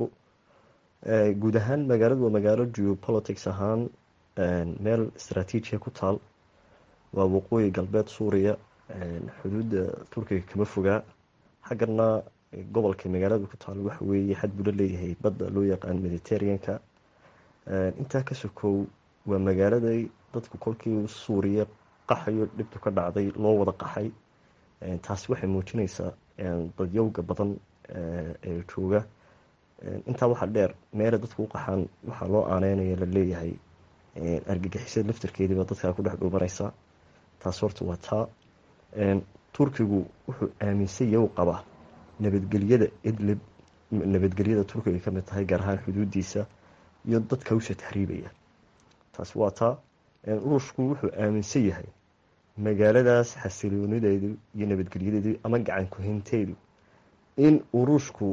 guud ahaan magaaladu waa magaalo geopolitics ahaan meel istraatiijiya ku taal waa waqooyi galbeed suuriya xuduudda turkiga kama fogaa xaggana gobolka magaalada ku taal waxa weeye xad buu la leeyahay badda loo yaqaan mediterraneanka intaa ka sokow waa magaaladay dadku kolkii suuriya qaxayo dhibtu ka dhacday loo wada qaxay taasi waxay muujinaysaa dadyowga badan ee jooga intaa waxaa dheer meela dadku u qaxaan waxaa loo aaneynaya la leeyahay argagixisada laftarkeediiba dadkaa ku dhex dhuumanaysa taas horta waa taa turkigu wuxuu aaminsan yahu qabaa nabadgelyada idlib nabadgelyada turkiga kamid tahay gaar ahaan xuduudiisa iyo dadka usha taxriibaya taas waa taa ruushku wuxuu aaminsan yahay magaaladaas xasiloonideedu iyo nabadgelyadeedu ama gacan kuhinteedu in uu ruushku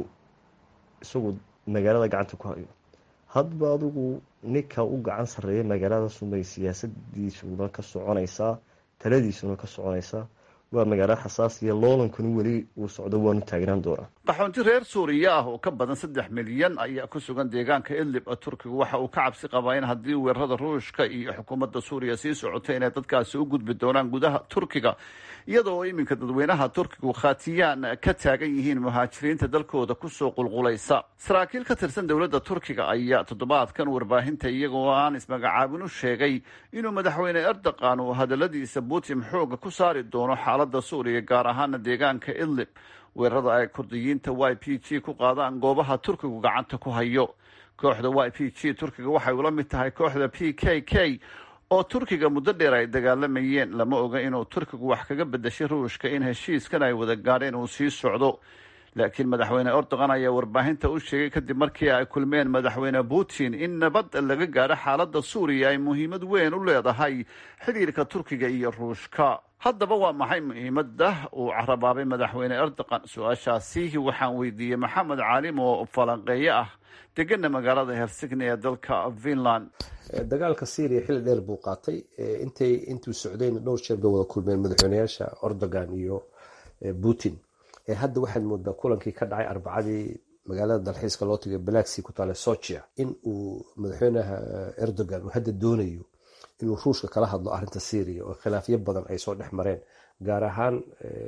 isagu magaalada gacanta ku hayo hadba adigu ninka u gacan sareeya magaaladaasubay siyaasadiisuna ka soconaysaa taladiisuna ka soconaysaa waa magaalo xasaasiya loolankuna weli uu socdo waanu taagnaan doonaa qaxoonti reer suuriya ah oo ka badan saddex milyan ayaa ku sugan deegaanka idlib turkigu waxa uu ka cabsi qabaa in haddii weerarada ruushka iyo xukuumadda suuriya sii socoto inay dadkaasi u gudbi doonaan gudaha turkiga iyadoo iminka dadweynaha turkigu khatiyaan ka taagan yihiin muhaajiriinta dalkooda kusoo qulqulaysa saraakiil ka tirsan dowladda turkiga ayaa toddobaadkan warbaahinta iyagoo aan ismagacaabin u sheegay inuu madaxweyne erdogan uu hadaladiisa putin xooga ku saari doono xaalada suuriya gaar ahaana deegaanka idlib weerarada ay kurdiyiinta y p g ku qaadaan goobaha turkigu gacanta ku hayo kooxda y p g turkiga waxay ula mid tahay kooxda p k k oo turkiga muddo dheer ay dagaalamayeen lama oga inuu turkigu wax kaga bedashay ruushka in heshiiskan ay wada gaadheen uu sii socdo laakiin madaxweyne erdogan ayaa warbaahinta u sheegay kadib markii ay kulmeen madaxweyne putin in nabad laga gaadho xaaladda suuriya ay muhiimad weyn u leedahay xidhiirka turkiga iyo ruushka haddaba waa maxay muhiimadda uu carabaabay madaxweyne erdogan su-aashaasi waxaan weydiiyey maxamed caalim oo falanqeeye ah degana magaalada helsigni ee dalka finland dagaalka syria xilli dheer buu qaatay intay intuu socdeen dhowr jeer bay wada kulmeen madaxweyneyaasha erdogan iyo putin hadda waxaad moodaa kulankii ka dhacay arbacadii magaalada dalxiiska loo tagay balaxi ku taale socia in uu madaxweynaha erdogan uu hadda doonayo inuu ruushka kala hadlo arinta syria oo khilaafyo badan ay soo dhex mareen gaar ahaan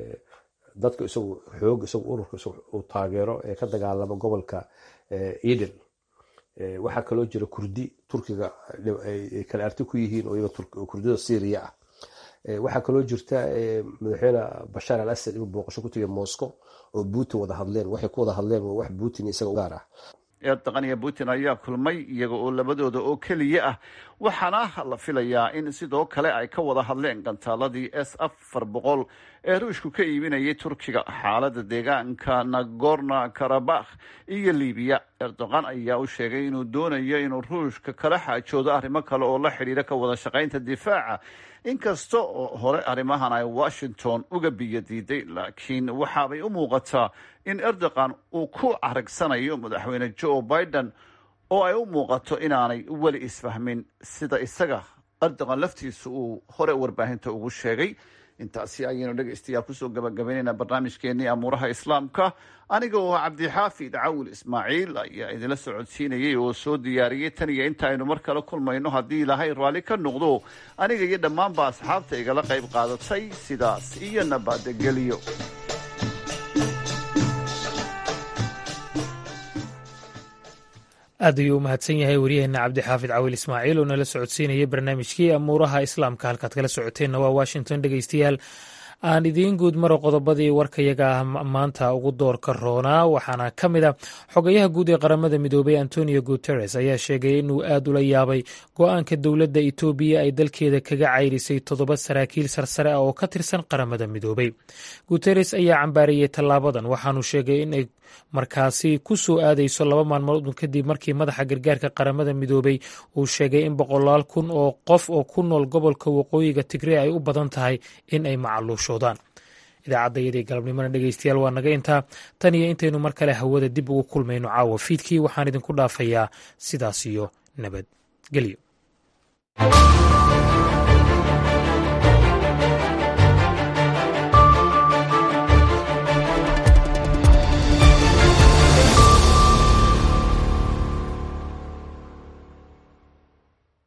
dadka isagu xoog isagu ururka uu taageero ee ka dagaalama gobolka eden waxaa kaloo jira kurdi turkiga ay kala arti ku yihiin oo iyaga kurdida syria ah waxaa kaloo jirta madaxweyne bashaar al asad inuu booqasho ku tagay moscow oo putin wada hadleen waxay ku wada hadleen waa wax putin isaga gaar ah erdogan iyo putin ayaa kulmay iyaga oo labadooda oo keliya ah waxaana la filayaa in sidoo kale ay ka wada hadleen gantaaladii s afar boqol ee ruushku ka iibinayay turkiga xaalada deegaanka nagorno karabakh iyo libiya erdogan ayaa u sheegay inuu doonayo inuu ruushka kala xaajoodo arrimo kale oo la xidhiira ka wada shaqaynta difaaca inkasta oo hore arrimahan ay washington uga biyo diiday laakiin waxaabay u muuqataa in erdogan uu ku caragsanayo madaxweyne joe biden oo ay u muuqato inaanay weli isfahmin sida isaga erdogan laftiisa uu hore warbaahinta ugu sheegay intaasi ayaynu dhegaystayaal kusoo gabagabaynaynaa barnaamijkeenii amuuraha islaamka aniga oo cabdixaafid cawil ismaaciil ayaa idinla socodsiinayay oo soo diyaariyey tan iyo inta aynu mar kale kulmayno haddii ilaahay raalli ka noqdo aniga iyo dhammaanba asxaabta igala qayb qaadatay sidaas iyo nabadgelyo aad ayuu u mahadsan yahay waryaheena cabdixaafid cawil ismaaciil oo nala socodsiinayay barnaamijkii amuuraha islaamka halkaad kala socoteenna waa washington dhegeystayaal aan idiin guud maro qodobadii warkayaga ah maanta ugu doorka roonaa waxaana ka mid a xogayaha guud ee qaramada midoobay antonio guteres ayaa sheegay inuu aad ula yaabay go-aanka dowladda etoobiya ay dalkeeda kaga cayrisay toddoba saraakiil sarsare ah oo ka tirsan qaramada midoobay guteres ayaa cambaariyey tallaabadan waxaanu sheegay inay markaasi ku soo aadayso laba maalmood kadib markii madaxa gargaarka qaramada midoobay uu sheegay in boqolaal kun oo qof oo ku nool gobolka waqooyiga tigree ay u badan tahay in ay macaluushoodaan idaacadda iyadii galabnimona dhegeystayaal waa naga intaa tan iyo intaynu mar kale hawada dib ugu kulmayno caawa fiidkii waxaan idinku dhaafayaa sidaas iyo nabadgelyo